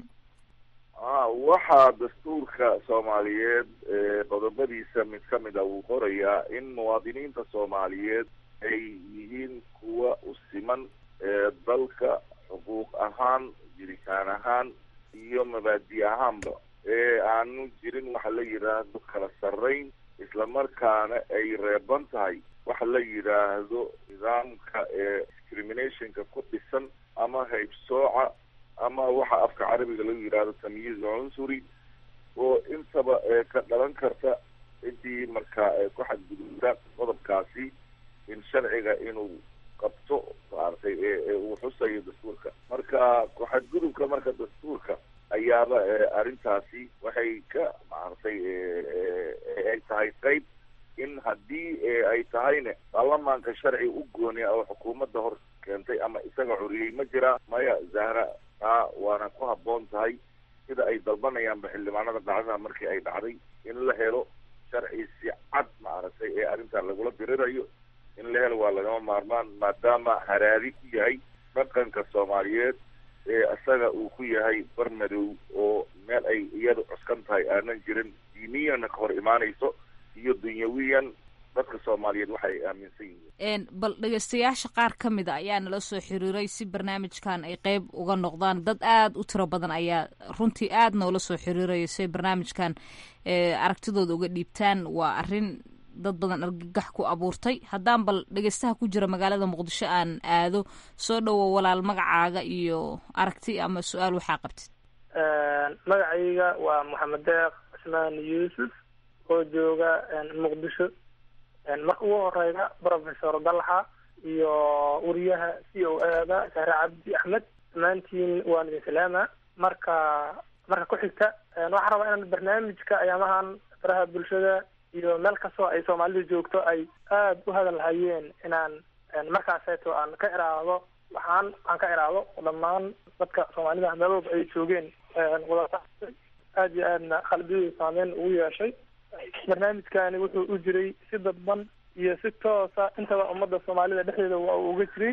a waxaa dastuurka soomaaliyeed qodobadiisa mid ka mid a wuu qorayaa in muwaadiniinta soomaaliyeed ay yihiin kuwa u siman dalka xuquuq ahaan jiritaan ahaan iyo mabaadi ahaanba ee aanu jirin waxa la yidhaahdo kala sarrayn islamarkaana ay reeban tahay waxa la yidhaahdo nidaamka ee discriminationka ku dhisan ama haybsooca ama waxa afka carabiga lagu yidhaahdo tamyiiz cunsuri oo intaba ka dhalan karta intii markaa ku xadgudubta qodobkaasi in sharciga inuu qabto maaragtay uu xusayo dastuurka marka ku-xadgudubka marka dastuurka ayaaba arrintaasi waxay ka maaragtay ay tahay qayb in haddii ay tahayne baarlamaanka sharci u gooniya oo xukuumadda hor keentay ama isaga curiyey ma jira maya zahra taa waana ku habboon tahay sida ay dalbanayaanba xildhibaanada dhacdada markii ay dhacday in la helo sharci si cad maaragtay ee arrintan lagula dirirayo in la helo waa lagama maarmaan maadaama haraadi ku yahay dhaqanka soomaaliyeed ee isaga uu ku yahay bar madow oo meel ay iyadu cuskan tahay aanan jirin diiniyana ka hor imaanayso iyo dunyawiyan dadka soomaaliyeed waxa ay aaminsan yihiin bal dhegeystayaasha qaar ka mid a ayaa nala soo xiriiray si barnaamijkan ay qeyb uga noqdaan dad aada u tiro badan ayaa runtii aada noola soo xiriiraya si ay barnaamijkan aragtidooda uga dhiibtaan waa arrin dad badan argagax ku abuurtay haddaan bal dhegeystaha ku jira magaalada muqdisho aan aado soo dhowo walaal magacaaga iyo aragti ama su-aal waxaa qabtid magacayga waa maxamed deeq cismaan yuusuf oo jooga muqdisho marka ugu horeyga professor dalxa iyo wariyaha c o ada saare cabdi axmed dhammaantiin waan idin salaama marka marka ku xigta waxaan rabaa inaan barnaamijka ayaamahan faraha bulshada iyo meel kastoo ay soomaalidu joogto ay aada u hadal hayeen inaan markaaseeto aan ka iraado waxaan aan ka iraado dhammaan dadka soomaalida meel walba ay joogeen wada aada iyo aadna qalbiyadu saameyn ugu yeeshay barnaamijkani wuxuu u jiray si dadban iyo si toosa intaba ummadda soomaalida dhexdeeda waa uu uga jiray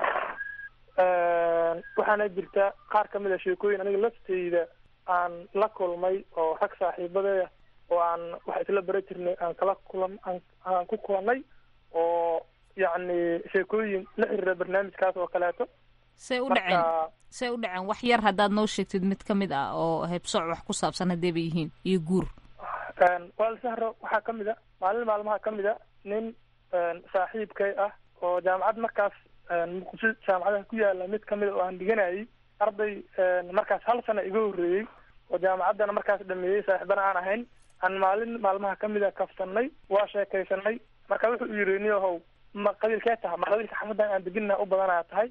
waxaana jirta qaar kamid a sheekooyin aniga lafteyda aan la kulmay oo rag saaxiibadeeda oo aan wax isla bara jirnay aan kala kulan aan ku kulanay oo yacni sheekooyin la xiriira barnaamijkaas oo kaleeto say u dhaceen say u dhaceen wax yar haddaad noo sheegtid mid ka mid ah oo heebsooc wax ku saabsan haddee bay yihiin iyo guur wal sahro waxaa ka mid a maalin maalmaha ka mid a nin saaxiibkay ah oo jaamacad markaas muqdisho jaamacadaha ku yaala mid kamid a oo aan dhiganayay arday markaas hal sana iga horreeyey oo jaamacaddana markaas dhameeyey saaxiibana aan ahayn aan maalin maalmaha kamid a kafsanay waa sheekaysanay marka wuxuu yiri niyahow ma qabiilkee taha ma qabiilka xamadan aan deginna u badanaa tahay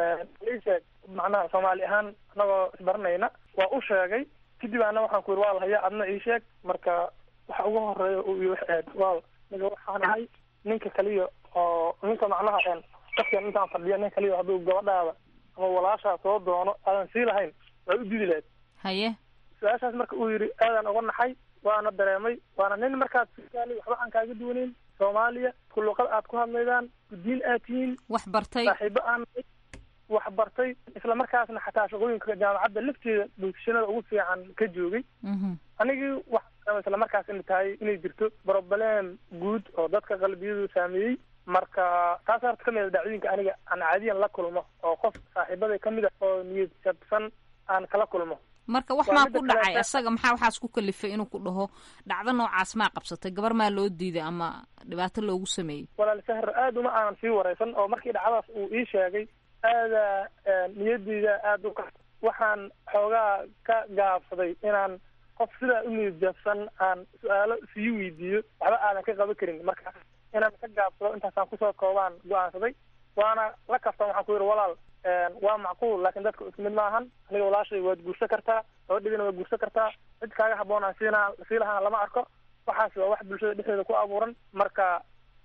sheeg macnaha soomaali ahaan anagoo isbaranayna waa u sheegay kadib ana waxaan ku yiri waa lahaya adna ii sheeg marka waxa ugu horeeya uu ii waxeed waa niga waxaan ahay ninka kaliya oo ninka macnaha dadkan intaan fadhiya nin kaliya hadduu gabadhaada ama walaashaa soo doono aadan sii lahayn waa u didi lahayd haye su-aashaas marka uu yidhi aadan uga naxay waana dareemay waana nin markaad soomaaliya waxba aan kaaga duwaneyn soomaaliya ku luqad aad ku hadlaydaan guddiin aad tihiin wax bartay saaxiibo aan wax bartay isla markaasna xataa shaqooyinka jaamacadda lafteeda bulshanada ugu fiican ka joogay anigii wax isla markaas ina tahay inay jirto broblem guud oo dadka qalbiyadu saameeyey marka taas horta kamid a dhacdooyinka aniga aan caadiyan la kulmo oo qof saaxiibaday kamid a oo niyad jabsan aan kala kulmo marka wax maa ku dhacay isaga maxaa waxaas ku kalifay inuu ku dhaho dhacdo noocaas maa qabsatay gabar maa loo diiday ama dhibaato loogu sameeyey walaal sahar aad uma aanan sii wareysan oo markii dhacdadaas uu ii sheegay aada niyadeyda aada u ka waxaan xoogaa ka gaabsaday inaan qof sidaa u niyad jabsan aan su-aalo sii weydiiyo waxba aadan ka qaban karin marka inaan ka gaabsado intaasaan kusoo koobaan go-aansaday waana la kaftan waxaan ku yidhi walaal waa macquul laakiin dadka isku mid maahan aniga walaashay waad guursan kartaa gabadhigana waad guursan kartaa cid kaaga haboon aan siina sii lahaana lama arko waxaas waa wax bulshada dhexdeeda ku abuuran marka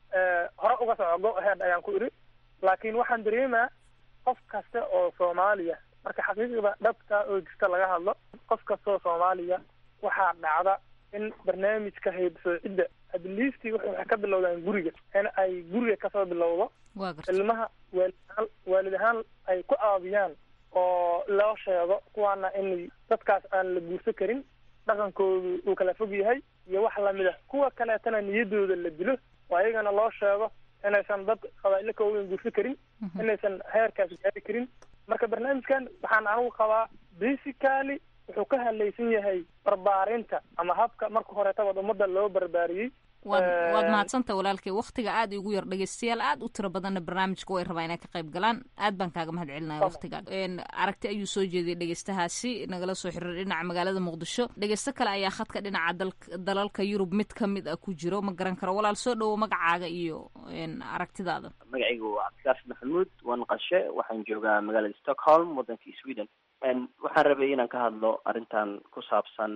hore uga soco go ahead ayaan ku idhi laakiin waxaan dareemaa qof kasta oo soomaaliya marka xaqiiqda dhabta oo jirta laga hadlo qof kasta oo soomaaliya waxaa dhacda in barnaamijka haybsoocidda adliistii waxay ka bilowdaan guriga in ay guriga kasoo bilowdo ilmaha waalid ahaan waalid ahaan ay ku aabiyaan oo loo sheego kuwaana in dadkaas aan la guursan karin dhaqankoodu uu kala fog yahay iyo wax lamid a kuwa kaleetana niyadooda la dilo oo ayagana loo sheego inaysan dad qabaa'ilo koogan guursan karin inaysan heerkaas gaari karin marka barnaamijkan waxaan anigu qabaa basically wuxuu ka hadlaysan yahay barbaarinta ama habka marka horeetaba ummadda loo barbaariyey waad waad mahadsanta walaalkay waktiga aada igu yar dhegeystayaal aada u tiro badanna barnaamijka way rabaa inay ka qayb galaan aad baan kaaga mahad celinaya waktiga aragti ayuu soo jeediyay dhegeystahaasi nagala soo xiriir dhinaca magaalada muqdisho dhegeysto kale ayaa khadka dhinaca dal dalalka yurub mid kamid a ku jiro ma garan karo walaal soo dhowo magacaaga iyo aragtidaada magacaygu waa cabdikaas maxamuud waan qashe waxaan joogaa magaalada stockholm waddanka sweden waxaan rabay inaan ka hadlo arrintan ku saabsan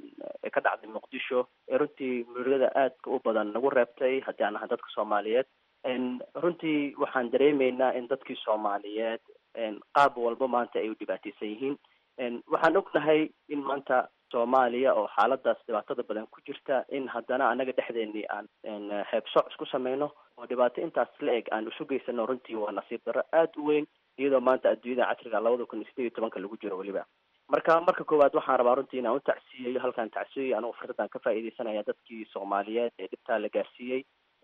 ee ka dhacday muqdisho ee runtii murugada aadka u badan nagu reebtay haddii aan ahay dadka soomaaliyeed runtii waxaan dareemeynaa in dadkii soomaaliyeed qaab walba maanta ay u dhibaateysan yihiin waxaan ognahay in maanta soomaaliya oo xaaladaas dhibaatada badan ku jirta in haddana anaga dhexdeennii aan heebsooc isku sameyno oo dhibaato intaas la eg aan isu geysano runtii waa nasiib darro aada u weyn iyadoo maanta adduunyada casriga labada kun iyo sideed iyo tobanka lagu jiro weliba marka marka koowaad waxaan rabaa runtii inaan u tacsiyeyo halkaan tacsiyeyo anigu fursadaan ka faa'iideysanaya dadkii soomaaliyeed ee dhibtaa la gaarsiiyey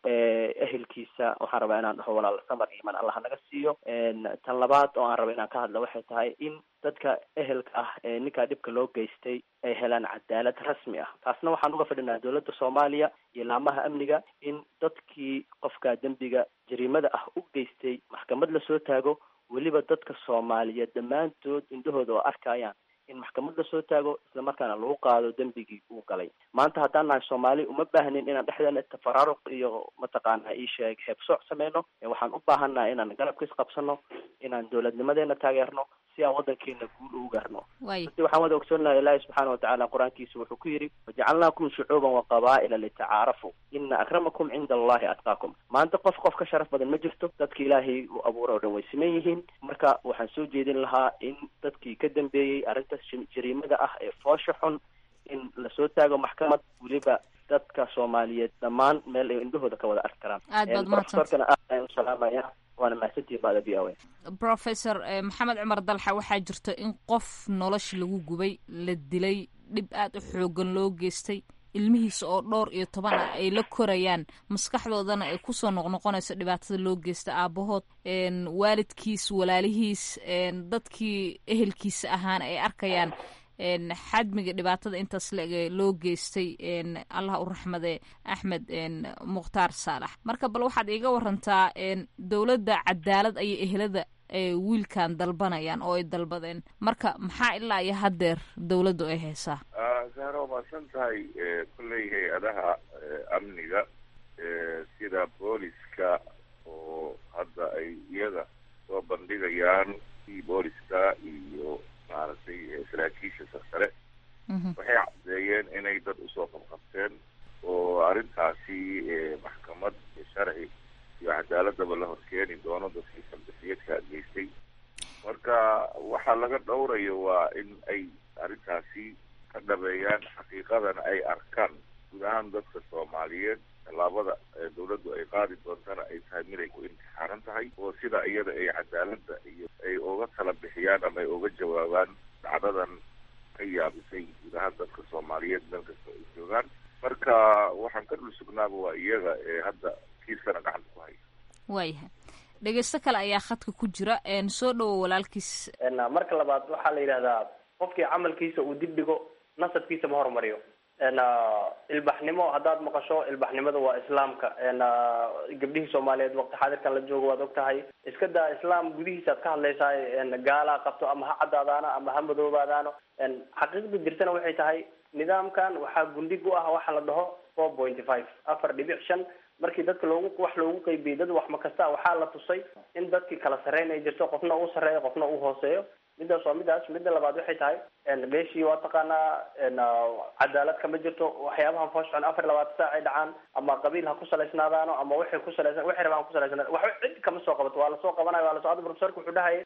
ehelkiisa waxaan rabaa inaan dhaho walaal samar iman allah naga siiyo tan labaad oo aan raba inaan ka hadla waxay tahay in dadka ehelka ah ee ninkaa dhibka loo geystay ay helaan cadaalad rasmi ah taasna waxaan uga fadhinaa dowladda soomaaliya iyo laamaha amniga in dadkii qofka dembiga jariimada ah u geystay maxkamad lasoo taago weliba dadka soomaaliyeed dhammaantood indhahooda oo arkayaan in maxkamad lasoo taago islamarkaana lagu qaado dembigii uu galay maanta haddaan nahay soomaali uma baahnin inaan dhexdeena tafaraaruq iyo mataqaana isheeg heebsooc sameyno waxaan u baahannaha inaan garabka isqabsano inaan dowladnimadeena taageerno si aan wadankeena guul ugu gaarno ati waxaan wada ogsoonnahay ilaahi subxaana watacaala qur-aankiisa wuxuu ku yidhi wajacalnaakum shucuuban wa qabaa'ila litacaarafu ina akramakum cinda allahi atqaakum maanta qof qof ka sharaf badan ma jirto dadka ilaahay uu abuuray o dhan way siman yihiin marka waxaan soo jeedin lahaa in dadkii ka dambeeyey arrinta jariimada ah ee foosha xun in lasoo taago maxkamad weliba dadka soomaaliyeed dhammaan meel ay indhahooda ka wada arki karaan aad baad mahadsan profesorkana aad ayaan u salaamaya waana mahadsantihin baada b o professor maxamed cumar dalxa waxaa jirta in qof nolosha lagu gubay la dilay dhib aad u xoogan loo geystay ilmihiisa oo dhowr iyo toban ah ay la korayaan maskaxdoodana ay kusoo noqnoqonayso dhibaatada loo geysta aabahood waalidkiis walaalihiis dadkii ehelkiisa ahaana ay arkayaan xadmiga dhibaatada intaas le loo geystay allah u raxmade axmed mukhtaar saalax marka bal waxaad iiga warantaa dowladda cadaalad ayay ehelada wiilkan dalbanayaan oo ay dalbadeen marka maxaa ilaa iyo haddeer dowladdu ay haysaa sahra waa maadsan tahay kolley hay-adaha amniga sida booliska oo hadda ay iyaga soo bandhigayaan i booliska iyo maaragtay saraakiisha sarsare waxay caddeeyeen inay dad usoo qabqabteen oo arrintaasi maxkamad sharci iyo cadaaladaba la horkeeni doono dadkii saldafiyadka geystay marka waxaa laga dhowrayo waa in ay arrintaasi ka dhabeeyaan xaqiiqadana ay arkaan guud ahaan dadka soomaaliyeed tallaabada dawladdu ay qaadi doontana ay tahay mid ay ku imtixaanan tahay oo sida iyada ay cadaaladda iyo ay uga tala bixiyaan ama ay uga jawaabaan dhacdadan ka yaabisay guud ahaan dadka soomaaliyeed meel kasta ay joogaan marka waxaan ka dhul sugnaaba waa iyaga ee hadda kiiskana gacanta ku haya waayahay dhegeysto kale ayaa khadka ku jira soo dhowo walaalkiis marka labaad waxaa la yidhahdaa qofkii camalkiisa uu dib dhigo nasabkiisa ma horumariyo ilbaxnimo haddaad maqasho ilbaxnimada waa islaamka gabdhihii soomaaliyeed waqti xaadirkan la joogo waad og tahay iska daa islaam gudihiisaad ka hadlaysaa gaalaa qabto ama ha caddaadaano ama ha madoobaadaano xaqiiqda jirtana waxay tahay nidaamkan waxaa gundhig u ah waxa la dhaho four pointy five afar dhibic shan markii dadka loogu wax loogu qeybiyey dad wax ma kasta waxaa la tusay in dadkii kala sarreyn ay jirto qofna uu sarreeyo qofna uu hooseeyo midaas waa midaas midda labaad waxay tahay meeshii waa taqaanaa cadaalad kama jirto waxyaabahan foosxon afar labaatan saac ay dhacaan ama qabiil ha ku salaysnaadaano ama waxay ku salaysan waxay rabaan ku salaysnaa waxba cid kama soo qabato waa lasoo qabanayo waa lasoo hadda profesorka wuxuu dhahayay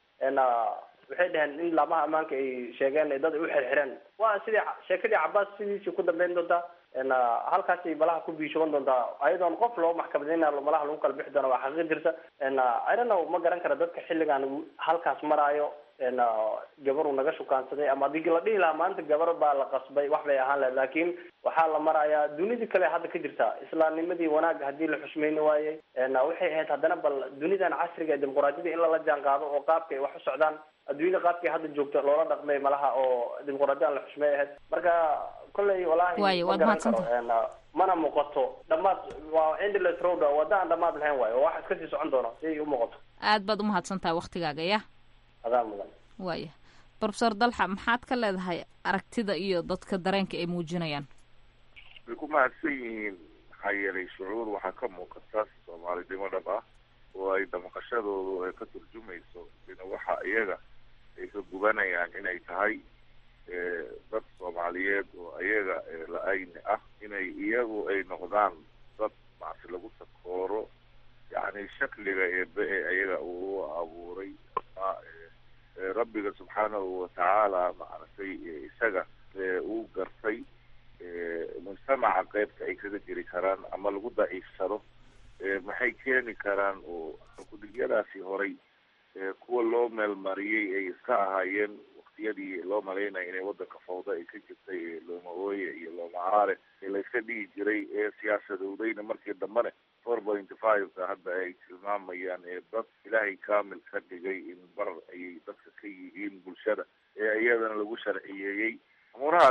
waxay dhaheen in laamaha ammaanka ay sheegeen dad ay u xirxireen waa sidii sheekadii cabaas sidiisii ku dambeyn doontaa halkaasay malaha ku biishoban doontaa ayadoon qof loo maxkamadeyna malaha lagu kala bixi doona waa xaqiiq jirta i don't know ma garan kara dadka xilligan halkaas maraayo gabar uu naga shukaansaday ama hadii la dhihi lahaa maanta gabar baa la qasbay wax bay ahaan lahayd laakiin waxaa la marayaa dunidii kale hadda ka jirta islaamnimadii wanaag hadii la xushmeyni waayey waxay ahayd haddana bal dunidan casriga ee dimuquraadiyada in lala jaan qaado oo qaabka ay wax u socdaan adduunyada qaabkay hadda joogto loola dhaqmay malaha oo dimuquraadiyada la xushmey ahayd marka kolley walahi Waayo, ma waad garan mahadsantahay. karo mana muuqato dhamaad waa endless road wadda aan dhamaad lahayn waayo wax iska sii socon doono si ay u muuqato aad baad umahadsan tahay waktigaaga ya adaa mudan waaya profesor dalxa maxaad ka leedahay aragtida iyo dadka dareenka ay muujinayaan way ku mahadsan yihiin maxaa yeelay shucuur waxaa ka muuqata soomaalidnimo dhab ah oo ay damaqashadoodu ay ka turjumayso in waxa iyaga ay ka gubanayaan inay tahay eh, dad soomaaliyeed oo iyaga eh, la-ayni ah inay iyagu ay noqdaan dad macsi lagu takooro yacni shakliga eebe ee iyaga uu abuuray ama eh, eh, rabbiga subxaanahu watacaala maaragtay eh, isaga eh, uu gartay eh, mujtamaca qeybta ay kaga jiri karaan ama lagu daciifsado eh, maxay keeni karaan oo kudigyadaasi horay eh, kuwa loo meelmariyey ay iska ahaayeen waqtiyadii loo malaynaya inay wadanka fawda ay ka jirtay ee looma ooye iyo looma aare ee layska dhigi jiray ee siyaasadowdayna markii dambene four point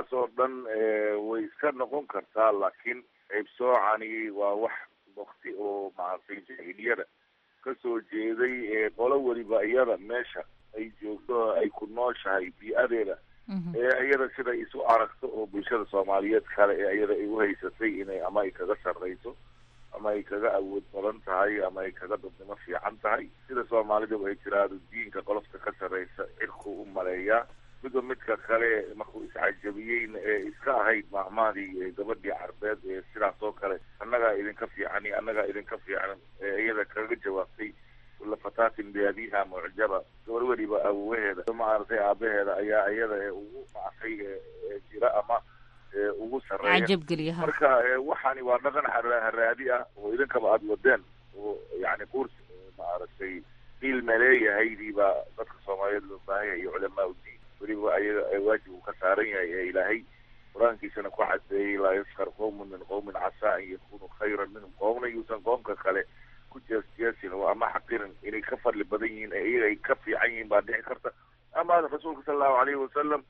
waxaas oo dhan way iska noqon kartaa laakiin qaybsoocani waa wax wakti oo maaragtay jahiliyada kasoo jeeday qolo weliba iyada meesha ay joogto ay ku nooshahay bii-adeeda ee iyada sida isu aragto oo bulshada soomaaliyeed kale ee iyada ay uhaysatay inay ama ay kaga sarreyso ama ay kaga awood badan tahay ama ay kaga dadnimo fiican tahay sida soomaalidu ay tiraahdo diinka qolofta ka sarreysa cirku u maleeyaa midba midka kale markuu iscajabiyeyna ee iska ahayd maahmaadii gabadhii carbeed ee sidaas oo kale annagaa idinka fiican iyo annagaa idinka fiican ee iyada kaga jawaabtay kula fataatin biabiha mucjaba gabar weliba awowaheeda maaragtay aabaheeda ayaa iyada ee ugu mactay jira ama ugu sarreeya marka waxaani waa dhaqan haraadi ah oo idinkaba aada wadeen oo yani kurs maaragtay qiil maleeyahaydiibaa dadka soomaaliyeed loo baahanya iyo culamaa udiin weliba ayaga waajib uu ka saaran yahay ee ilaahay qur-aankiisana ku cadeeyey laa yaskar qowmun min qowmin casaa an yakunu khayran minhum qoomna yuusan qoomka kale ku jeesjeesin oo ama xaqirin inay ka fadli badan yihiin ee iyaga ay ka fiican yihiin baa dhici karta ama rasuulka sala allahu alayhi wasalam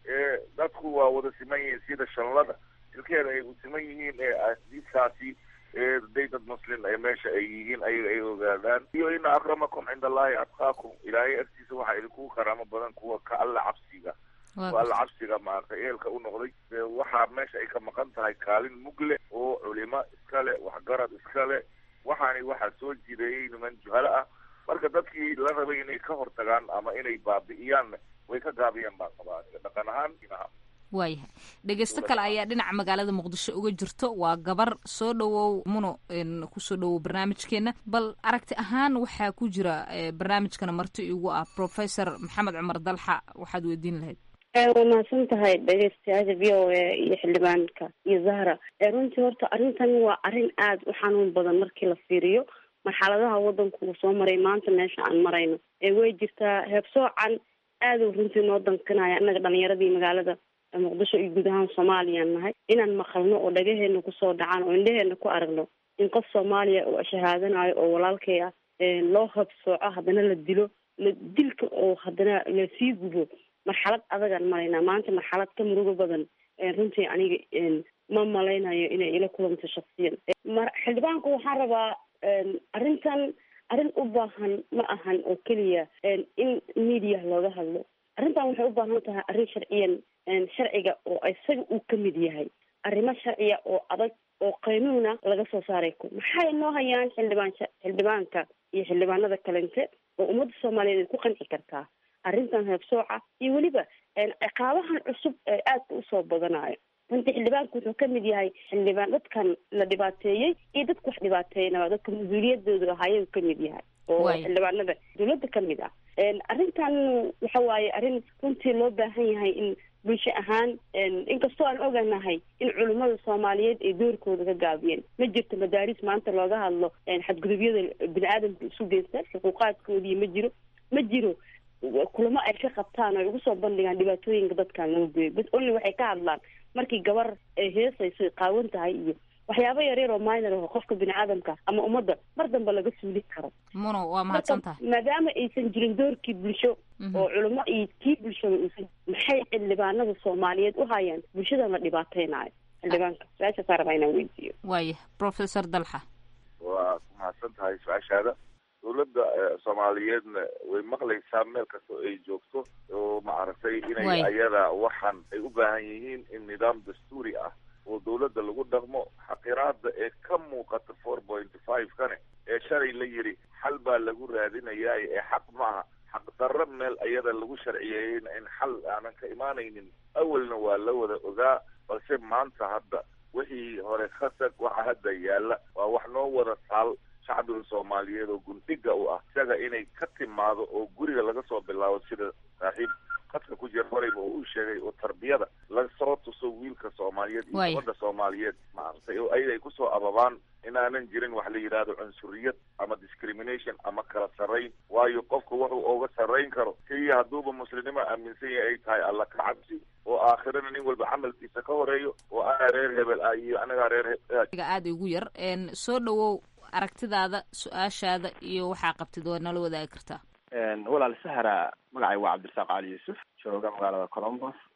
dadku waa wada siman yihiin sida shanlada ilkeeda ay u siman yihiin ee diiskaasi day dad muslim ee meesha ay yihiin ayaga ay ogaadaan iyo ina akramakum cinda allahi atqaakum ilaahay agtiisa waxaa idinkugu karaamo badan kuwa ka alla cabsiga kuwa alla cabsiga maaragtay eelka u noqday waxaa meesha ay ka maqan tahay kaalin mugle oo culimo iskale waxgarad iskale waxaani waxaa soo jireeyey niman juhalo ah marka dadkii la rabay inay ka hortagaan ama inay baabi'iyaan way ka gaabiyeen baan qabaa dhaqan ahaan inaha waayahay dhegeysto kale ayaa dhinaca magaalada muqdisho uga jirto waa gabar soo dhawow muno kusoo dhawow barnaamijkeena bal aragti ahaan waxaa ku jira barnaamijkana marti igu ah professor maxamed cumar dalxa waxaad weydiin lahayd waa mahadsan tahay dhegeystayaasha v o a iyo xildhibaanka iyo zahra runtii horta arrintan waa arrin aada u xanuun badan markii la fiiriyo marxaladaha wadanku uu soo maray maanta meesha aan marayno way jirtaa heebsoocan aada runtii noo dankanaya innaga dhalinyaradii magaalada muqdisho iyo guud ahaan soomaaliyaan nahay inaan maqalno oo dhagaheena kusoo dhacaan oo indhaheena ku aragno in qof soomaaliya oo shahaadanayo oo walaalkay ah loo habsooco haddana la dilo la dilka oo haddana lasii gubo marxalad adagaan maraynaa maanta marxalad ka murugo badan runtii aniga ma malaynayo inay ila kulanto shaksiyan xildhibaanku waxaan rabaa arrintan arrin u baahan ma ahan oo keliya in media looga hadlo arrintan waxay u baahan tahay arrin sharciyan sharciga oo isaga uu ka mid yahay arrimo sharciya oo adag oo qaynuuna laga soo saaray ku maxay noo hayaan xildhibaan xildhibaanka iyo xildhibaanada kalente oo ummadda soomaaliyeed ay ku qanci kartaa arrintan heebsooca iyo weliba ciqaabahan cusub ee aadka usoo badanayo runtii xildhibaanku wuxuu ka mid yahay xildhibaan dadkan la dhibaateeyey iyo dadka wax dhibaateeyanaba dadka mas-uuliyadooda ahayuu ka mid yahay oo xildhibaanada dawladda ka mid ah arrintan waxa waaye arrin runtii loo baahan yahay in bulsho ahaan inkastoo aan oganahay in culimmada soomaaliyeed ay doorkooda ka gaabiyeen ma jirto madaaris maanta looga hadlo xadgudubyada bini aadamka isu geysta xuquuqaadkoodii ma jiro ma jiro kulamo ay ka qabtaan oo ay ugu soo bandhigaan dhibaatooyinka dadkan loo geeyo bas only waxay ka hadlaan markii gabar ay heesayso qaawan tahay iyo waxyaabo yaryar oo minor oo qofka bini aadamka ama ummadda mar dambe laga suuli karo muno waa mahadsan tahay maadaama aysan jirin doorkii bulsho oo culimo iyo kii bulshada uusan maxay xildhibaanada soomaaliyeed u hayaan bulshadan la dhibaateynayo xildhibaanka su-aashaasaa rabaa inaan weydiiyo waaya professor dalxa waa ku mahadsan tahay su-aashaada dawladda soomaaliyeedna way maqlaysaa meel kasta ay joogto oo maaragtay inay ayada waxaan ay u baahan yihiin in nidaam dastuuri ah oo dawladda lagu dhaqmo xaqiraada ee ka muuqata four point five kane ee shalay la yidhi xal baa lagu raadinayaa ee xaq maaha xaq darro meel ayada lagu sharciyeeyeyna in xal aanan ka imaanaynin awalna waa la wada ogaa balse maanta hadda wixii hore khasag waxa hadda yaalla waa wax noo wada taal shacbiga soomaaliyeed oo gundhiga u ah isaga inay ka timaado oo guriga laga soo bilaabo sida saaxiib khadka ku jira horeyba oo uu sheegay oo tarbiyada lasoo tuso wiilka soomaaliyeed iyo gabadha soomaaliyeed maaragtay oo ayada ay kusoo ababaan inaanan jirin wax la yidhaahdo cunsuriyad ama discrimination ama kala sarrayn waayo qofku wuxuu oga sarrayn karo keliya hadduuba muslimnimo aaminsan yahay ay tahay alla ka cabsi oo aakhirana nin walba camalkiisa ka horeeyo oo anaa reer hebel ah iyo anagaa reer aada ugu yar soo dhawow aragtidaada su-aashaada iyo waxaa qabtid waa nala wadaagi kartaa walaal sahra magacay waa cabdirasaaq cali yuusuf jooga magaalada colombos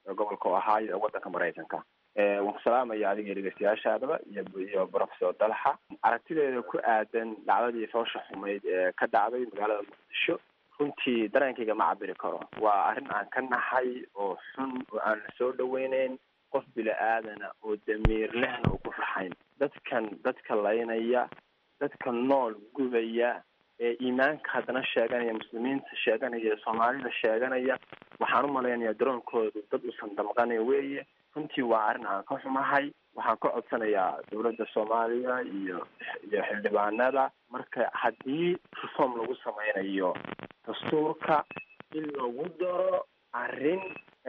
gobolka ohio ee wadanka maraykanka waan ku salaamaya adiga dhegeystayaashaadaba iyo iyo professor dalxa aragtideeda ku aadan dhacdadii foosha xumayd ee ka dhacday magaalada muqdisho runtii dareenkayga ma cabiri karo waa arrin aan ka naxay oo xun oo aan la soo dhaweyneyn qof bila-aadana oo damiir lehna uu ku farxayn dadkan dadka laynaya dadka nool gubaya ee iimaanka haddana sheeganaya muslimiinta sheeganaya soomaalida sheeganaya waxaan u malaynayaa daroonkoodu dad usan damqanay weeye runtii waa arrin aan ka xumahay waxaan ka codsanayaa dowladda soomaaliya iyo iyo xildhibaanada marka haddii reform lagu sameynayo dastuurka in lagu daro arrin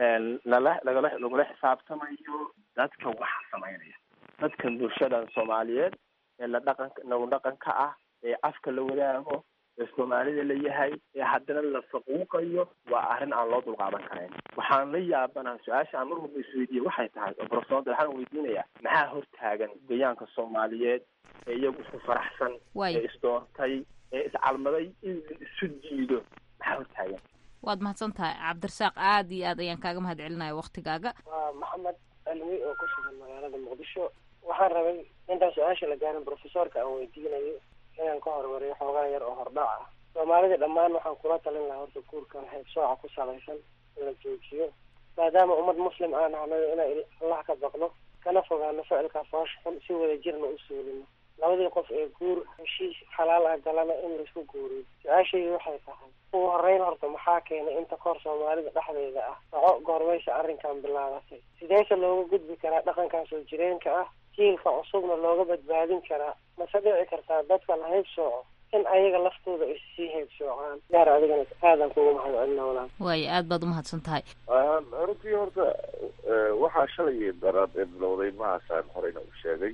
lala lagala lagula xisaabtamayo dadka waxa sameynaya dadkan bulshadan soomaaliyeed ee la dhaqanka nagu dhaqanka ah ee afka la wadaago ee soomaalida la yahay ee haddana la faquuqayo waa arrin aan loo dulqaadan karayn waxaan la yaabanaha su-aasha aan mar walba isweydiiye waxay tahay oo profesor waxaan weydiinayaa maxaa hortaagan goyaanka soomaaliyeed ee iyagu isku faraxsan ee isdoortay ee iscalmaday in isu diido maxaa hortaagan waad mahadsan tahay cabdirasaaq aada iyo aad ayaan kaaga mahad celinaya waktigaaga waa maxamed alwi oo ku sugan magaalada muqdisho waxaan rabay intaan su-aasha la gaarin profesorka aan weydiinayo inaan ka hormariyo xoogaa yar oo hordhac ah soomaalida dhammaan waxaan kula talin lahaa horta guurkan heybsooca ku salaysan in la joojiyo maadaama ummad muslim aan ahnayo inaan allah ka baqno kana fogaano ficilka foosh xun si wada jirna u suulino labadii qof ee guur heshiis xalaal ah galana in laisku guuriyo su-aashaydu waxay tahay ugu horeyn horta maxaa keenay inta kahor soomaalida dhexdeeda ah dhaco goormaysa arrinkan bilaabatay sideese looga gudbi karaa dhaqankan soo jireenka ah jiilka cusubna looga badbaadin karaa mase dhici kartaa dadka la haybsooco in ayaga laftooda ay sii haybsoocaan gaar adigana aadan kugu mahad celina walaan waayo aad baad umahadsan tahay runtii horta waxaa shalay daraad ee bilowday mahaasaan horeyna u sheegay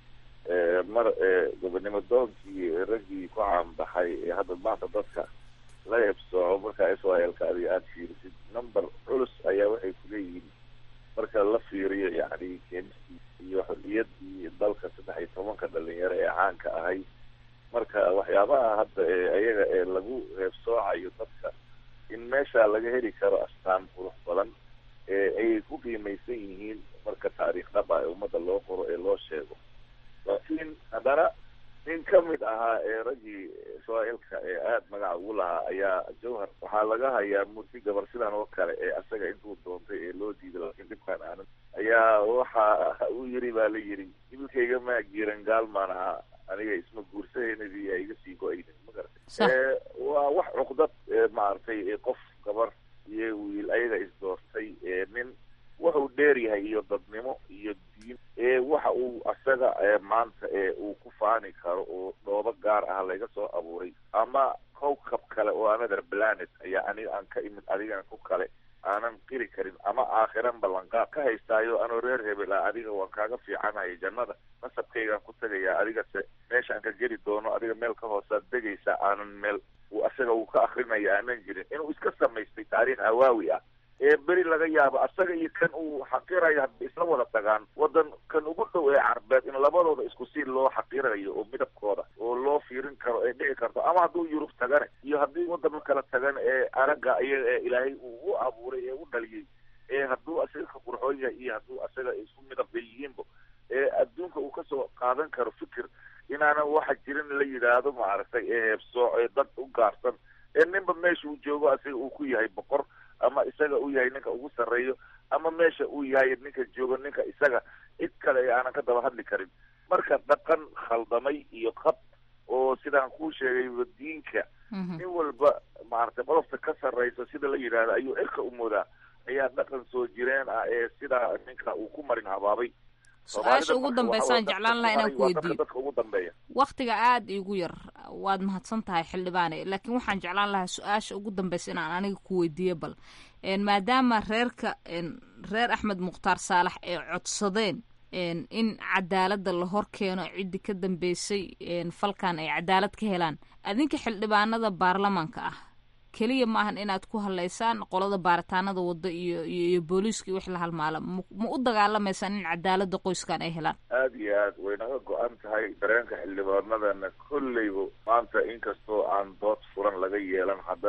mar gobonimo doonkii raggii ku caanbaxay ee hadda maanta dadka la heebsooco markaa israelka adiga aada fiirisid number culus ayaa waxay kuleeyihiin marka la fiiriyo yani keenistii iyo xorriyadii dalka saddex iyo tobanka dhalinyaro ee caanka ahay marka waxyaabaha hadda ee ayaga ee lagu heebsoocayo dadka in meesha laga heli karo astaan qurux badan ee ay ku qiimaysan yihiin marka taariikh dhab ah ee ummadda loo qoro ee loo sheego laakiin haddana nin ka mid ahaa ee raggii israa'iilka ee aada magaca ugu lahaa ayaa jawhar waxaa laga hayaa murti gabar sidan oo kale ee asaga intuu doontay ee loo diiday laakiin dhibkaan aanan ayaa waxa uu yiri baa la yiri ibilkayga maa giiran gaalmaan ahaa aniga isma guursahaynadii yaa iga sii go-aynin ma garatay waa wax cuqdad maaragtay qof gabar iyo wiil ayaga isdoortay nin wuxuu dheer yahay iyo dadnimo iyo diin ee waxa uu asaga maanta ee uu ku faani karo oo dhoobo gaar ah laga soo abuuray ama cowcab kale oo another planet ayaa aniga aan ka imid adigan ku kale aanan qiri karin ama aakhiran ballanqaad ka haystaayo anoo reer hebel ah adiga waan kaaga fiicanahay jannada nasabkaygaan ku tagayaa adigase meeshaan ka geli doono adiga meel ka hoosaad degaysa aanan meel uu asaga uu ka akrinaya aanan jirin inuu iska samaystay taariikh hawaawi ah ee beri laga yaabo asaga iyo kan uu xaqirayo hadda isla wada tagaan wadan kan ugu dhow ee carbeed in labadooda isku si loo xaqirayo oo midabkooda oo loo fiirin karo ee dhici karto ama hadduu yurub tagane iyo haddii wadama kala tagan ee araga ayaga ee ilaahay uu u abuuray ee u dhaliyey ee hadduu asaga ka qurxoon yahay iyo hadduu asaga isku midab bay yihiinba ee adduunka uu kasoo qaadan karo fikir inaanan waxa jirin la yidhaahdo maaragtay ee heebsooc ee dad u gaarsan ee ninba meesha uu joogo asaga uu ku yahay boqor ama isaga uu yahay ninka ugu sarreeyo ama meesha uu yahay ninka joogo ninka isaga cid kale ee aanan ka daba hadli karin marka dhaqan khaldamay iyo qab oo sidaan kuu sheegay diinka nin walba maaragtay qodobta ka sarreysa sida la yidhaahdo ayuu cirka u moodaa ayaa dhaqan soo jireen ah ee sidaa ninka uu ku marin habaabay su-aasha ugu dambeysaan jeclaan lahaa inaan ku weydiiyo dadka ugu dambeeya waktiga aada iigu yar waad mahadsan tahay xildhibaane laakiin waxaan jeclaan lahaa su-aasha ugu dambeysa inaan aniga ku weydiiyo bal maadaama reerka reer axmed mukhtaar saalax ay codsadeen in cadaaladda la hor keeno ciddii ka dambeysay falkan ay cadaalad ka helaan adinka xildhibaanada baarlamaanka ah keliya maahan inaad ku hadlaysaan qolada baaritaanada wadda iyo iyo booliiska iyo wix la halmaala ma u dagaalamaysaan in cadaalada qoyskan ay helaan aada iyo aad way naga go-an tahay dareenka xildhibaanadana kolleyba maanta inkastoo aan dood furan laga yeelan haddana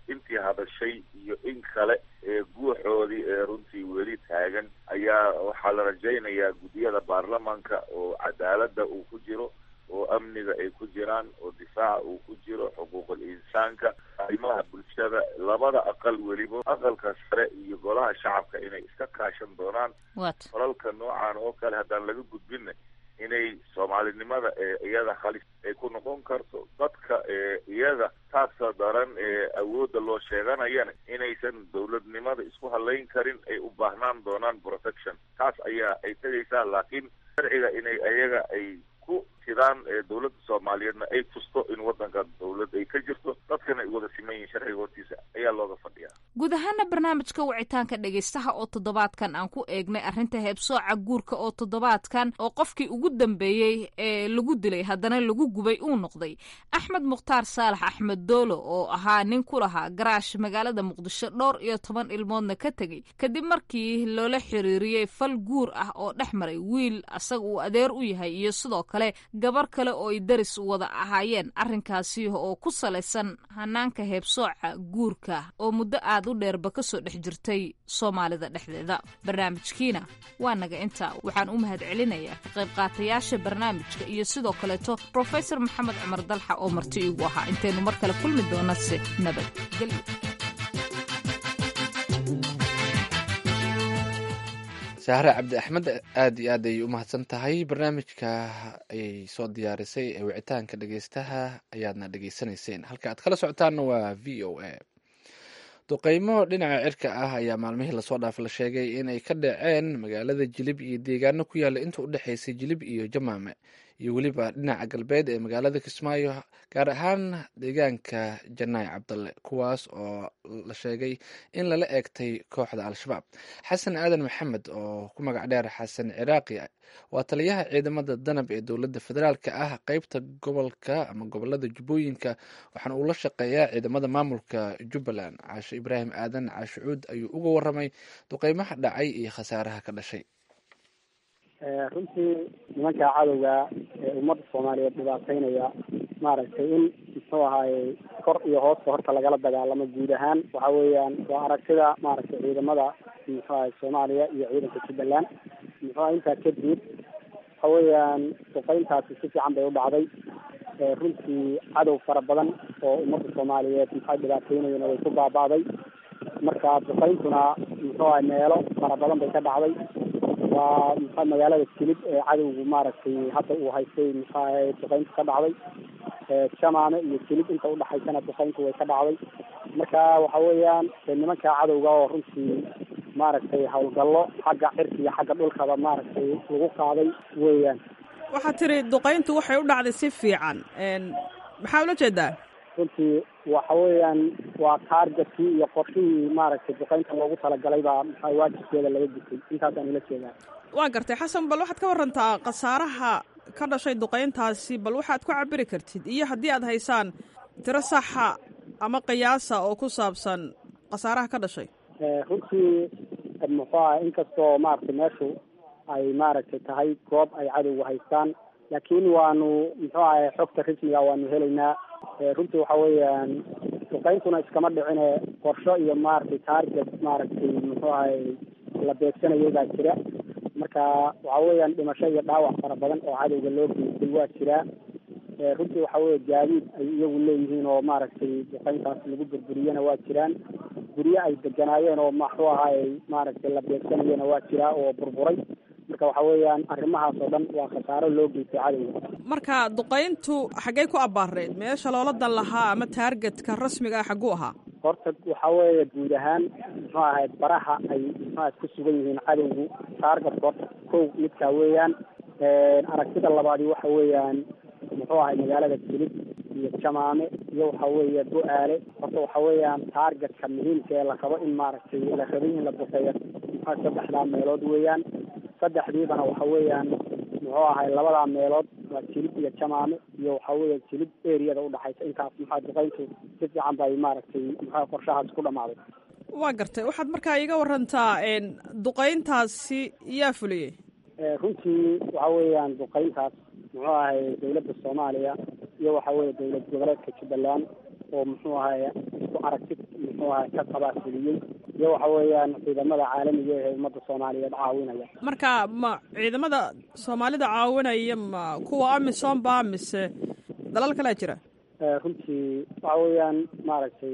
intii hadashay iyo in kale ee guuxoodii ee runtii weli taagan ayaa waxaa la rajaynayaa guddiyada baarlamaanka oo cadaaladda uu ku jiro oo amniga ay ku jiraan oo difaaca uu ku jiro xuquuqul insaanka arrimaha bulshada labada aqal weliba aqalka sare iyo golaha shacabka inay iska kaashan doonaan falalka noocan oo kale haddaan laga gudbinna inay soomaalinimada ee iyada halis ay ku noqon karto dadka ee iyada taasa daran ee awoodda loo sheeganayana inaysan dowladnimada isku halayn karin ay u baahnaan doonaan protection taas ayaa ay tegaysaa laakiin sharciga inay ayaga ay ku sidaan ee dowladda soomaaliyeedna ay tusto in waddanka dowlad ay ka jirto dadkana ay wada siman yihiin sharciga hortiisa ayaa looga fadhiyaa guud ahaana barnaamijka wicitaanka dhegaystaha oo toddobaadkan aan ku eegnay arrinta heebsooca guurka oo toddobaadkan oo qofkii ugu dambeeyey ee lagu dilay haddana lagu gubay uu noqday axmed mukhtaar saalax axmed doolo oo ahaa nin ku lahaa garaash magaalada muqdisho dhowr iyo toban ilmoodna ka tegey kadib markii loola xiriiriyey fal guur ah oo dhex maray wiil asaga uu adeer u yahay iyo sidoo kale gabar kale oo ay daris wada ahaayeen arrinkaasi oo ku salaysan hanaanka heebsooca guurka oo muddo aad u dheerba kasoo dhex jirtay soomaalida dhexdeeda barnaamijkiina waa naga inta waxaan u mahad celinayaa ka qayb qaatayaasha barnaamijka iyo sidoo kaleeto brofesor maxamed cumar dalxa oo marti iigu ahaa intaynu mar kale kulmi doonase nabadgelyo sahre cabdi axmed aada iyo aad ayay u mahadsan tahay barnaamijka ayay soo diyaarisay ee wicitaanka dhegeystaha ayaadna dhegeysanayseen halka aad kala socotaanna waa v o a duqeymo dhinaca cirka ah ayaa maalmihii lasoo dhaaf la sheegay inay ka dhaceen magaalada jilib iyo deegaano ku yaalla inta u dhexaysay jilib iyo jamaame iyo weliba dhinaca galbeed ee magaalada kismaayo gaar ahaan deegaanka janaay cabdalle kuwaas oo la sheegay in lala eegtay kooxda al-shabaab xasan aadan maxamed oo ku magac dheer xasan ciraaqi waa taliyaha ciidamada danab ee dowladda federaalka ah qeybta gobolka ama gobolada jubbooyinka waxaana uu la shaqeeyaa ciidamada maamulka jubbaland caasho ibraahim aadan caashucuud ayuu uga waramay duqeymaha dhacay iyo khasaaraha ka dhashay runtii nimanka cadowga ee ummadda soomaaliyeed dhibaateynaya maaragtay in muxuu ahaaye kor iyo hoosta horta lagala dagaalamo guud ahaan waxa weeyaan waa aragtida maaragtay ciidamada muxuu ahay soomaaliya iyo ciidanka jubbaland muxuu aha intaa kadib waxa weeyaan duqeyntaasi si fiican bay u dhacday runtii cadow fara badan oo ummadda soomaaliyeed maxay dhibaateynayeen way ku baaba'day marka duqeyntuna muxuu ahay meelo fara badan bay ka dhacday waa muxua magaalada jilib ee cadowgu maaragtay hadda uu haystay muxuaha duqeyntu ka dhacday jamaame iyo jilib inta udhaxaysana duqeyntu way ka dhacday marka waxa weeyaan nimanka cadowga oo runtii maaragtay howlgallo xagga cirka iyo xagga dhulkaba maaragtay lagu qaaday weeyaan waxaad tiri duqeyntu waxay u dhacday si fiican maxaa ula jeedaa runtii waxa weeyaan waa taargetkii iyo qorshihii maaragtay duqeynta loogu talagalay baa maxaa waajibkeeda laga gutay intaasaan ula jeedaa waa gartay xasan bal waxaad ka warantaa khasaaraha ka dhashay duqeyntaasi bal waxaad ku cabiri kartid iyo haddii aad haysaan tiro saxa ama qiyaasa oo ku saabsan khasaaraha ka dhashay runtii muxuu aha inkastoo maaragtay meeshu ay maaragtay tahay goob ay cadowga haystaan laakiin waanu muxuu ahay xogta rasmiga waanu helaynaa runtii waxa weeyaan duqeyntuna iskama dhicine qorsho iyo maaragtay target maaragtay muxuu ahay la beegsanayay baa jira marka waxa weeyaan dhimasho iyo dhaawac fara badan oo cadowga loo geystay waa jiraa runtii waxa weeye gaadiid ay iyagu leeyihiin oo maaragtay duqeyntaas lagu burburiyena waa jiraan guryo ay deganaayeen oo maxuu ahaay maaragtay la beegsanayena waa jiraa oo burburay marka waxa weeyaan arrimahaas oo dhan waa khasaaro loo geystay cadowga marka duqeyntu xaggey ku abbaareed meesha loola dan lahaa ama taargetka rasmiga ah xagguu ahaa horta waxa weeye guud ahaan muxuu ahayd baraha ay muxuaha ku sugan yihiin cadowgu taargetka horta kow midkaa weeyaan aragtida labaadi waxa weeyaan muxuu ahay magaalada jilib iyo jamaame iyo waxa weeye bu-aale horta waxa weeyaan taargetka muhiimka ee la rabo in maaragtay la rabay in la duqeeyo muxua saddexdaa meelood weeyaan saddexdiibana waxa weeyaan muxuu ahay labadaa meelood waa jilib iyo jamaame iyo waxa weeye jilib eriyada udhaxaysa intaas maxaa duqeyntu si fiican bay maaragtay muxua qorshahaas ku dhamaaday waa gartay waxaad markaa iiga warantaa duqeyntaasi yaa fuliyey runtii waxa weeyaan duqeyntaas muxuu ahay dawladda soomaaliya iyo waxa weeye dowlad goboleedka jubbaland oo muxuu ahay isku aragti muxuu ahay ka qabaafuliyey iyo waxa weeyaan ciidamada caalamiga ee ummadda soomaaliyeed caawinaya marka ma ciidamada soomaalida caawinaya ma kuwa amisom ba mise dalal kalea jira runtii waxa weeyaan maaragtay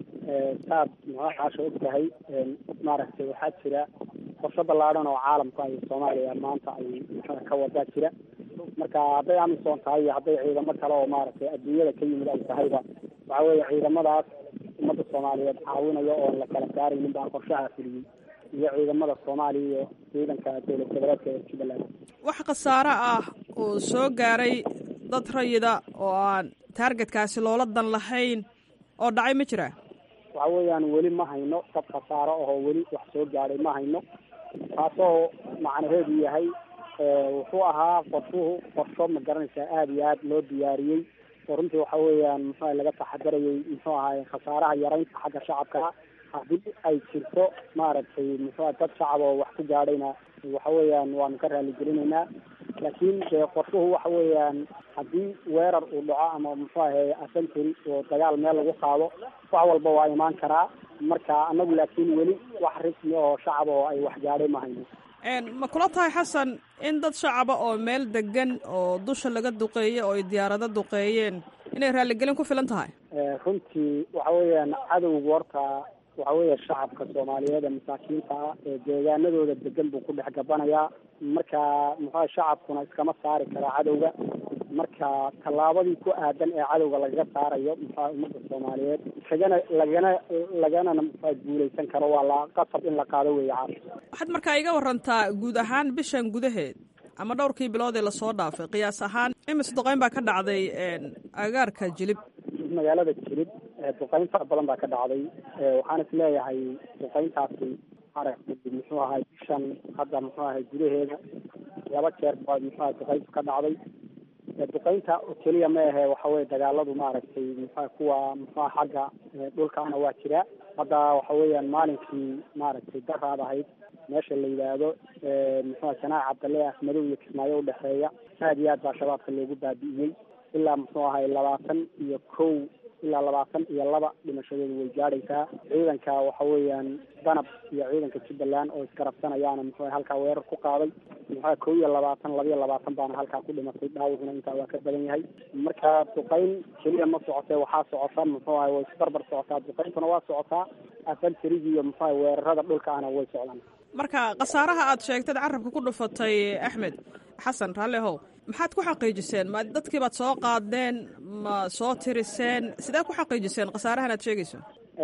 saad muxua caasha og tahay maaragtay waxaa jira qorsho ballaadhan oo caalamku ay soomaaliya maanta ay muxua ka wadaa jira marka hadday amisom tahay iyo hadday ciidamo kale oo maaragtay adduunyada ka yimid ay tahayba waxa weeye ciidamadaas ummadda soomaaliyeed caawinaya oon la kala saaraynin baa qorshaha fuliyey iyo ciidamada soomaaliya iyo ciidanka dowlad goboleedka ee jubbaland wax khasaare ah oo soo gaaray dad rayida oo aan taargetkaasi loola dan lahayn oo dhacay ma jira waxa weeyaan weli ma hayno dad khasaaro ahoo weli wax soo gaadhay ma hayno taasoo macnaheedu yahay wuxuu ahaa qorshuhu qorsho ma garanaysaa aada iyo aada loo diyaariyey oo runtii waxa weeyaan muxua laga taxadarayay muxuu ahaay khasaaraha yaraynta xagga shacabka haddii ay jirto maaragtay muxua dad shacab oo wax ku gaadhayna waxa weeyaan waanu ka raaligelinaynaa laakiin dee qorshuhu waxa weeyaan haddii weerar uu dhaco ama muxuu ahay asentary oo dagaal meel lagu qaado wax walba waa imaan karaa marka anagu laakiin weli wax rismi oo shacab oo ay wax gaadhay ma hayno ma kula tahay xasan in dad shacaba oo meel degan oo dusha laga duqeeyey oo ay diyaarado duqeeyeen inay raaligelin ku filan tahay runtii waxa weeyaan cadowgu horta waxa weeye shacabka soomaaliyeed ee masaakiinta ah ee deegaanadooda degan buu ku dhex gabanayaa marka muxua shacabkuna iskama saari karaa cadowga marka tallaabadii ku aadan ee cadowga lagaga saarayo muxua ummadda soomaaliyeed lagana lagana laganana muxua guuleysan karo waa la qasab in la qaado weeye caas waxaad markaa iga warantaa guud ahaan bishan gudaheed ama dhowrkii bilood ee lasoo dhaafay qiyaas ahaan imise duqeyn baa ka dhacday agaarka jilib magaalada jilib duqeyn fara badan baa ka dhacday waxaan is leeyahay duqeyntaasi aragtay muxuu ahay bishan hadda muxuu ahay gudaheeda laba jeer baa muxuu ahay duqeyntu ka dhacday duqeynta oo keliya ma ahe waxa weye dagaaladu maaragtay muxua kuwa muxua xagga dhulkaana waa jira hadda waxa weeyaan maalinkii maaragtay daraad ahayd meesha la yidhaahdo muxua sanaac cabdalle afmadow iyo kismaayo udhexeeya aad iyo aad baa shabaabka loogu baabi'iyey ilaa muxuu ahay labaatan iyo kow ilaa labaatan iyo laba dhimashadoodu way gaadhaysaa ciidanka waxa weeyaan danab iyo ciidanka jubbaland oo isgarabsanayaana muxuu halkaa weerar ku qaaday muxua kow iyo labaatan laba iyo labaatan baana halkaa ku dhimatay dhaawacuna intaa waa ka badan yahay marka duqeyn keliya ma socotee waxaa socota muxuu ahay way isbarbar socotaa duqeyntuna waa socotaa afantarigi iyo muxuu ahay weerarada dhulkaana way socdaan marka khasaaraha aad sheegtad carabka ku dhufatay axmed xasan raallihow maxaad ku xaqiijiseen ma dadkii baad soo qaadeen ma soo tiriseen sidee ku xaqiijiseen khasaarahan aad sheegayso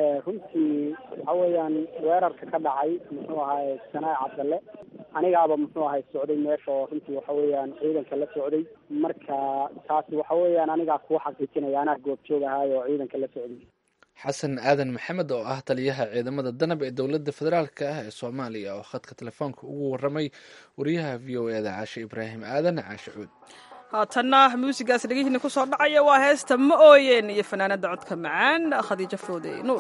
runtii waxa weeyaan weerarka ka dhacay muxuu ahay sanaac cabdalle anigaaba muxuu ahay socday meesha oo runtii waxa weeyaan ciidanka la socday marka taasi waxa weeyaan anigaa kuu xaqiijinaya anaa goobjoog ahaay oo ciidanka la socday xasan aadan maxamed oo ah taliyaha ciidamada danab ee dowladda federaalk ah ee soomaaliya oo khadka telefoonka ugu waramay wariyaha v o eda caashe ibraahim aadan caashe cuud haatanna muusigaas dhegihiina ku soo dhacaya waa heesta ma ooyeen iyo fanaanada codka macaan khadiijo foode nuur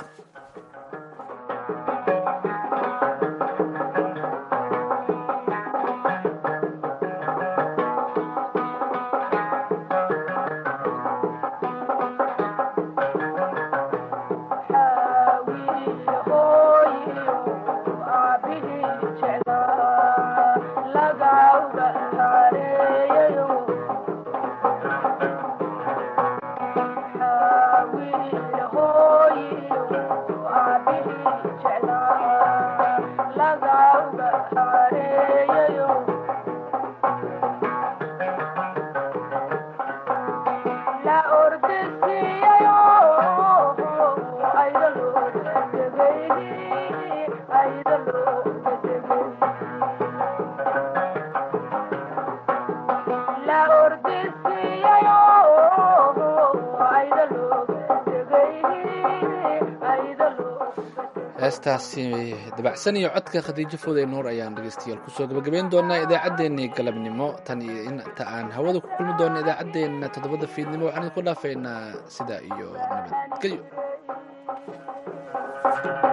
heestaasi dabacsan iyo codka khadiijo fooday nuur ayaan dhegeystayaal kusoo gabagabeyn doonaa idaacaddeenii galabnimo tan iyo inta aan hawada ku kulmi doona idaacaddeenna toddobada fiidnimo waxaan idinku dhaafaynaa sidaa iyo nabadgelyo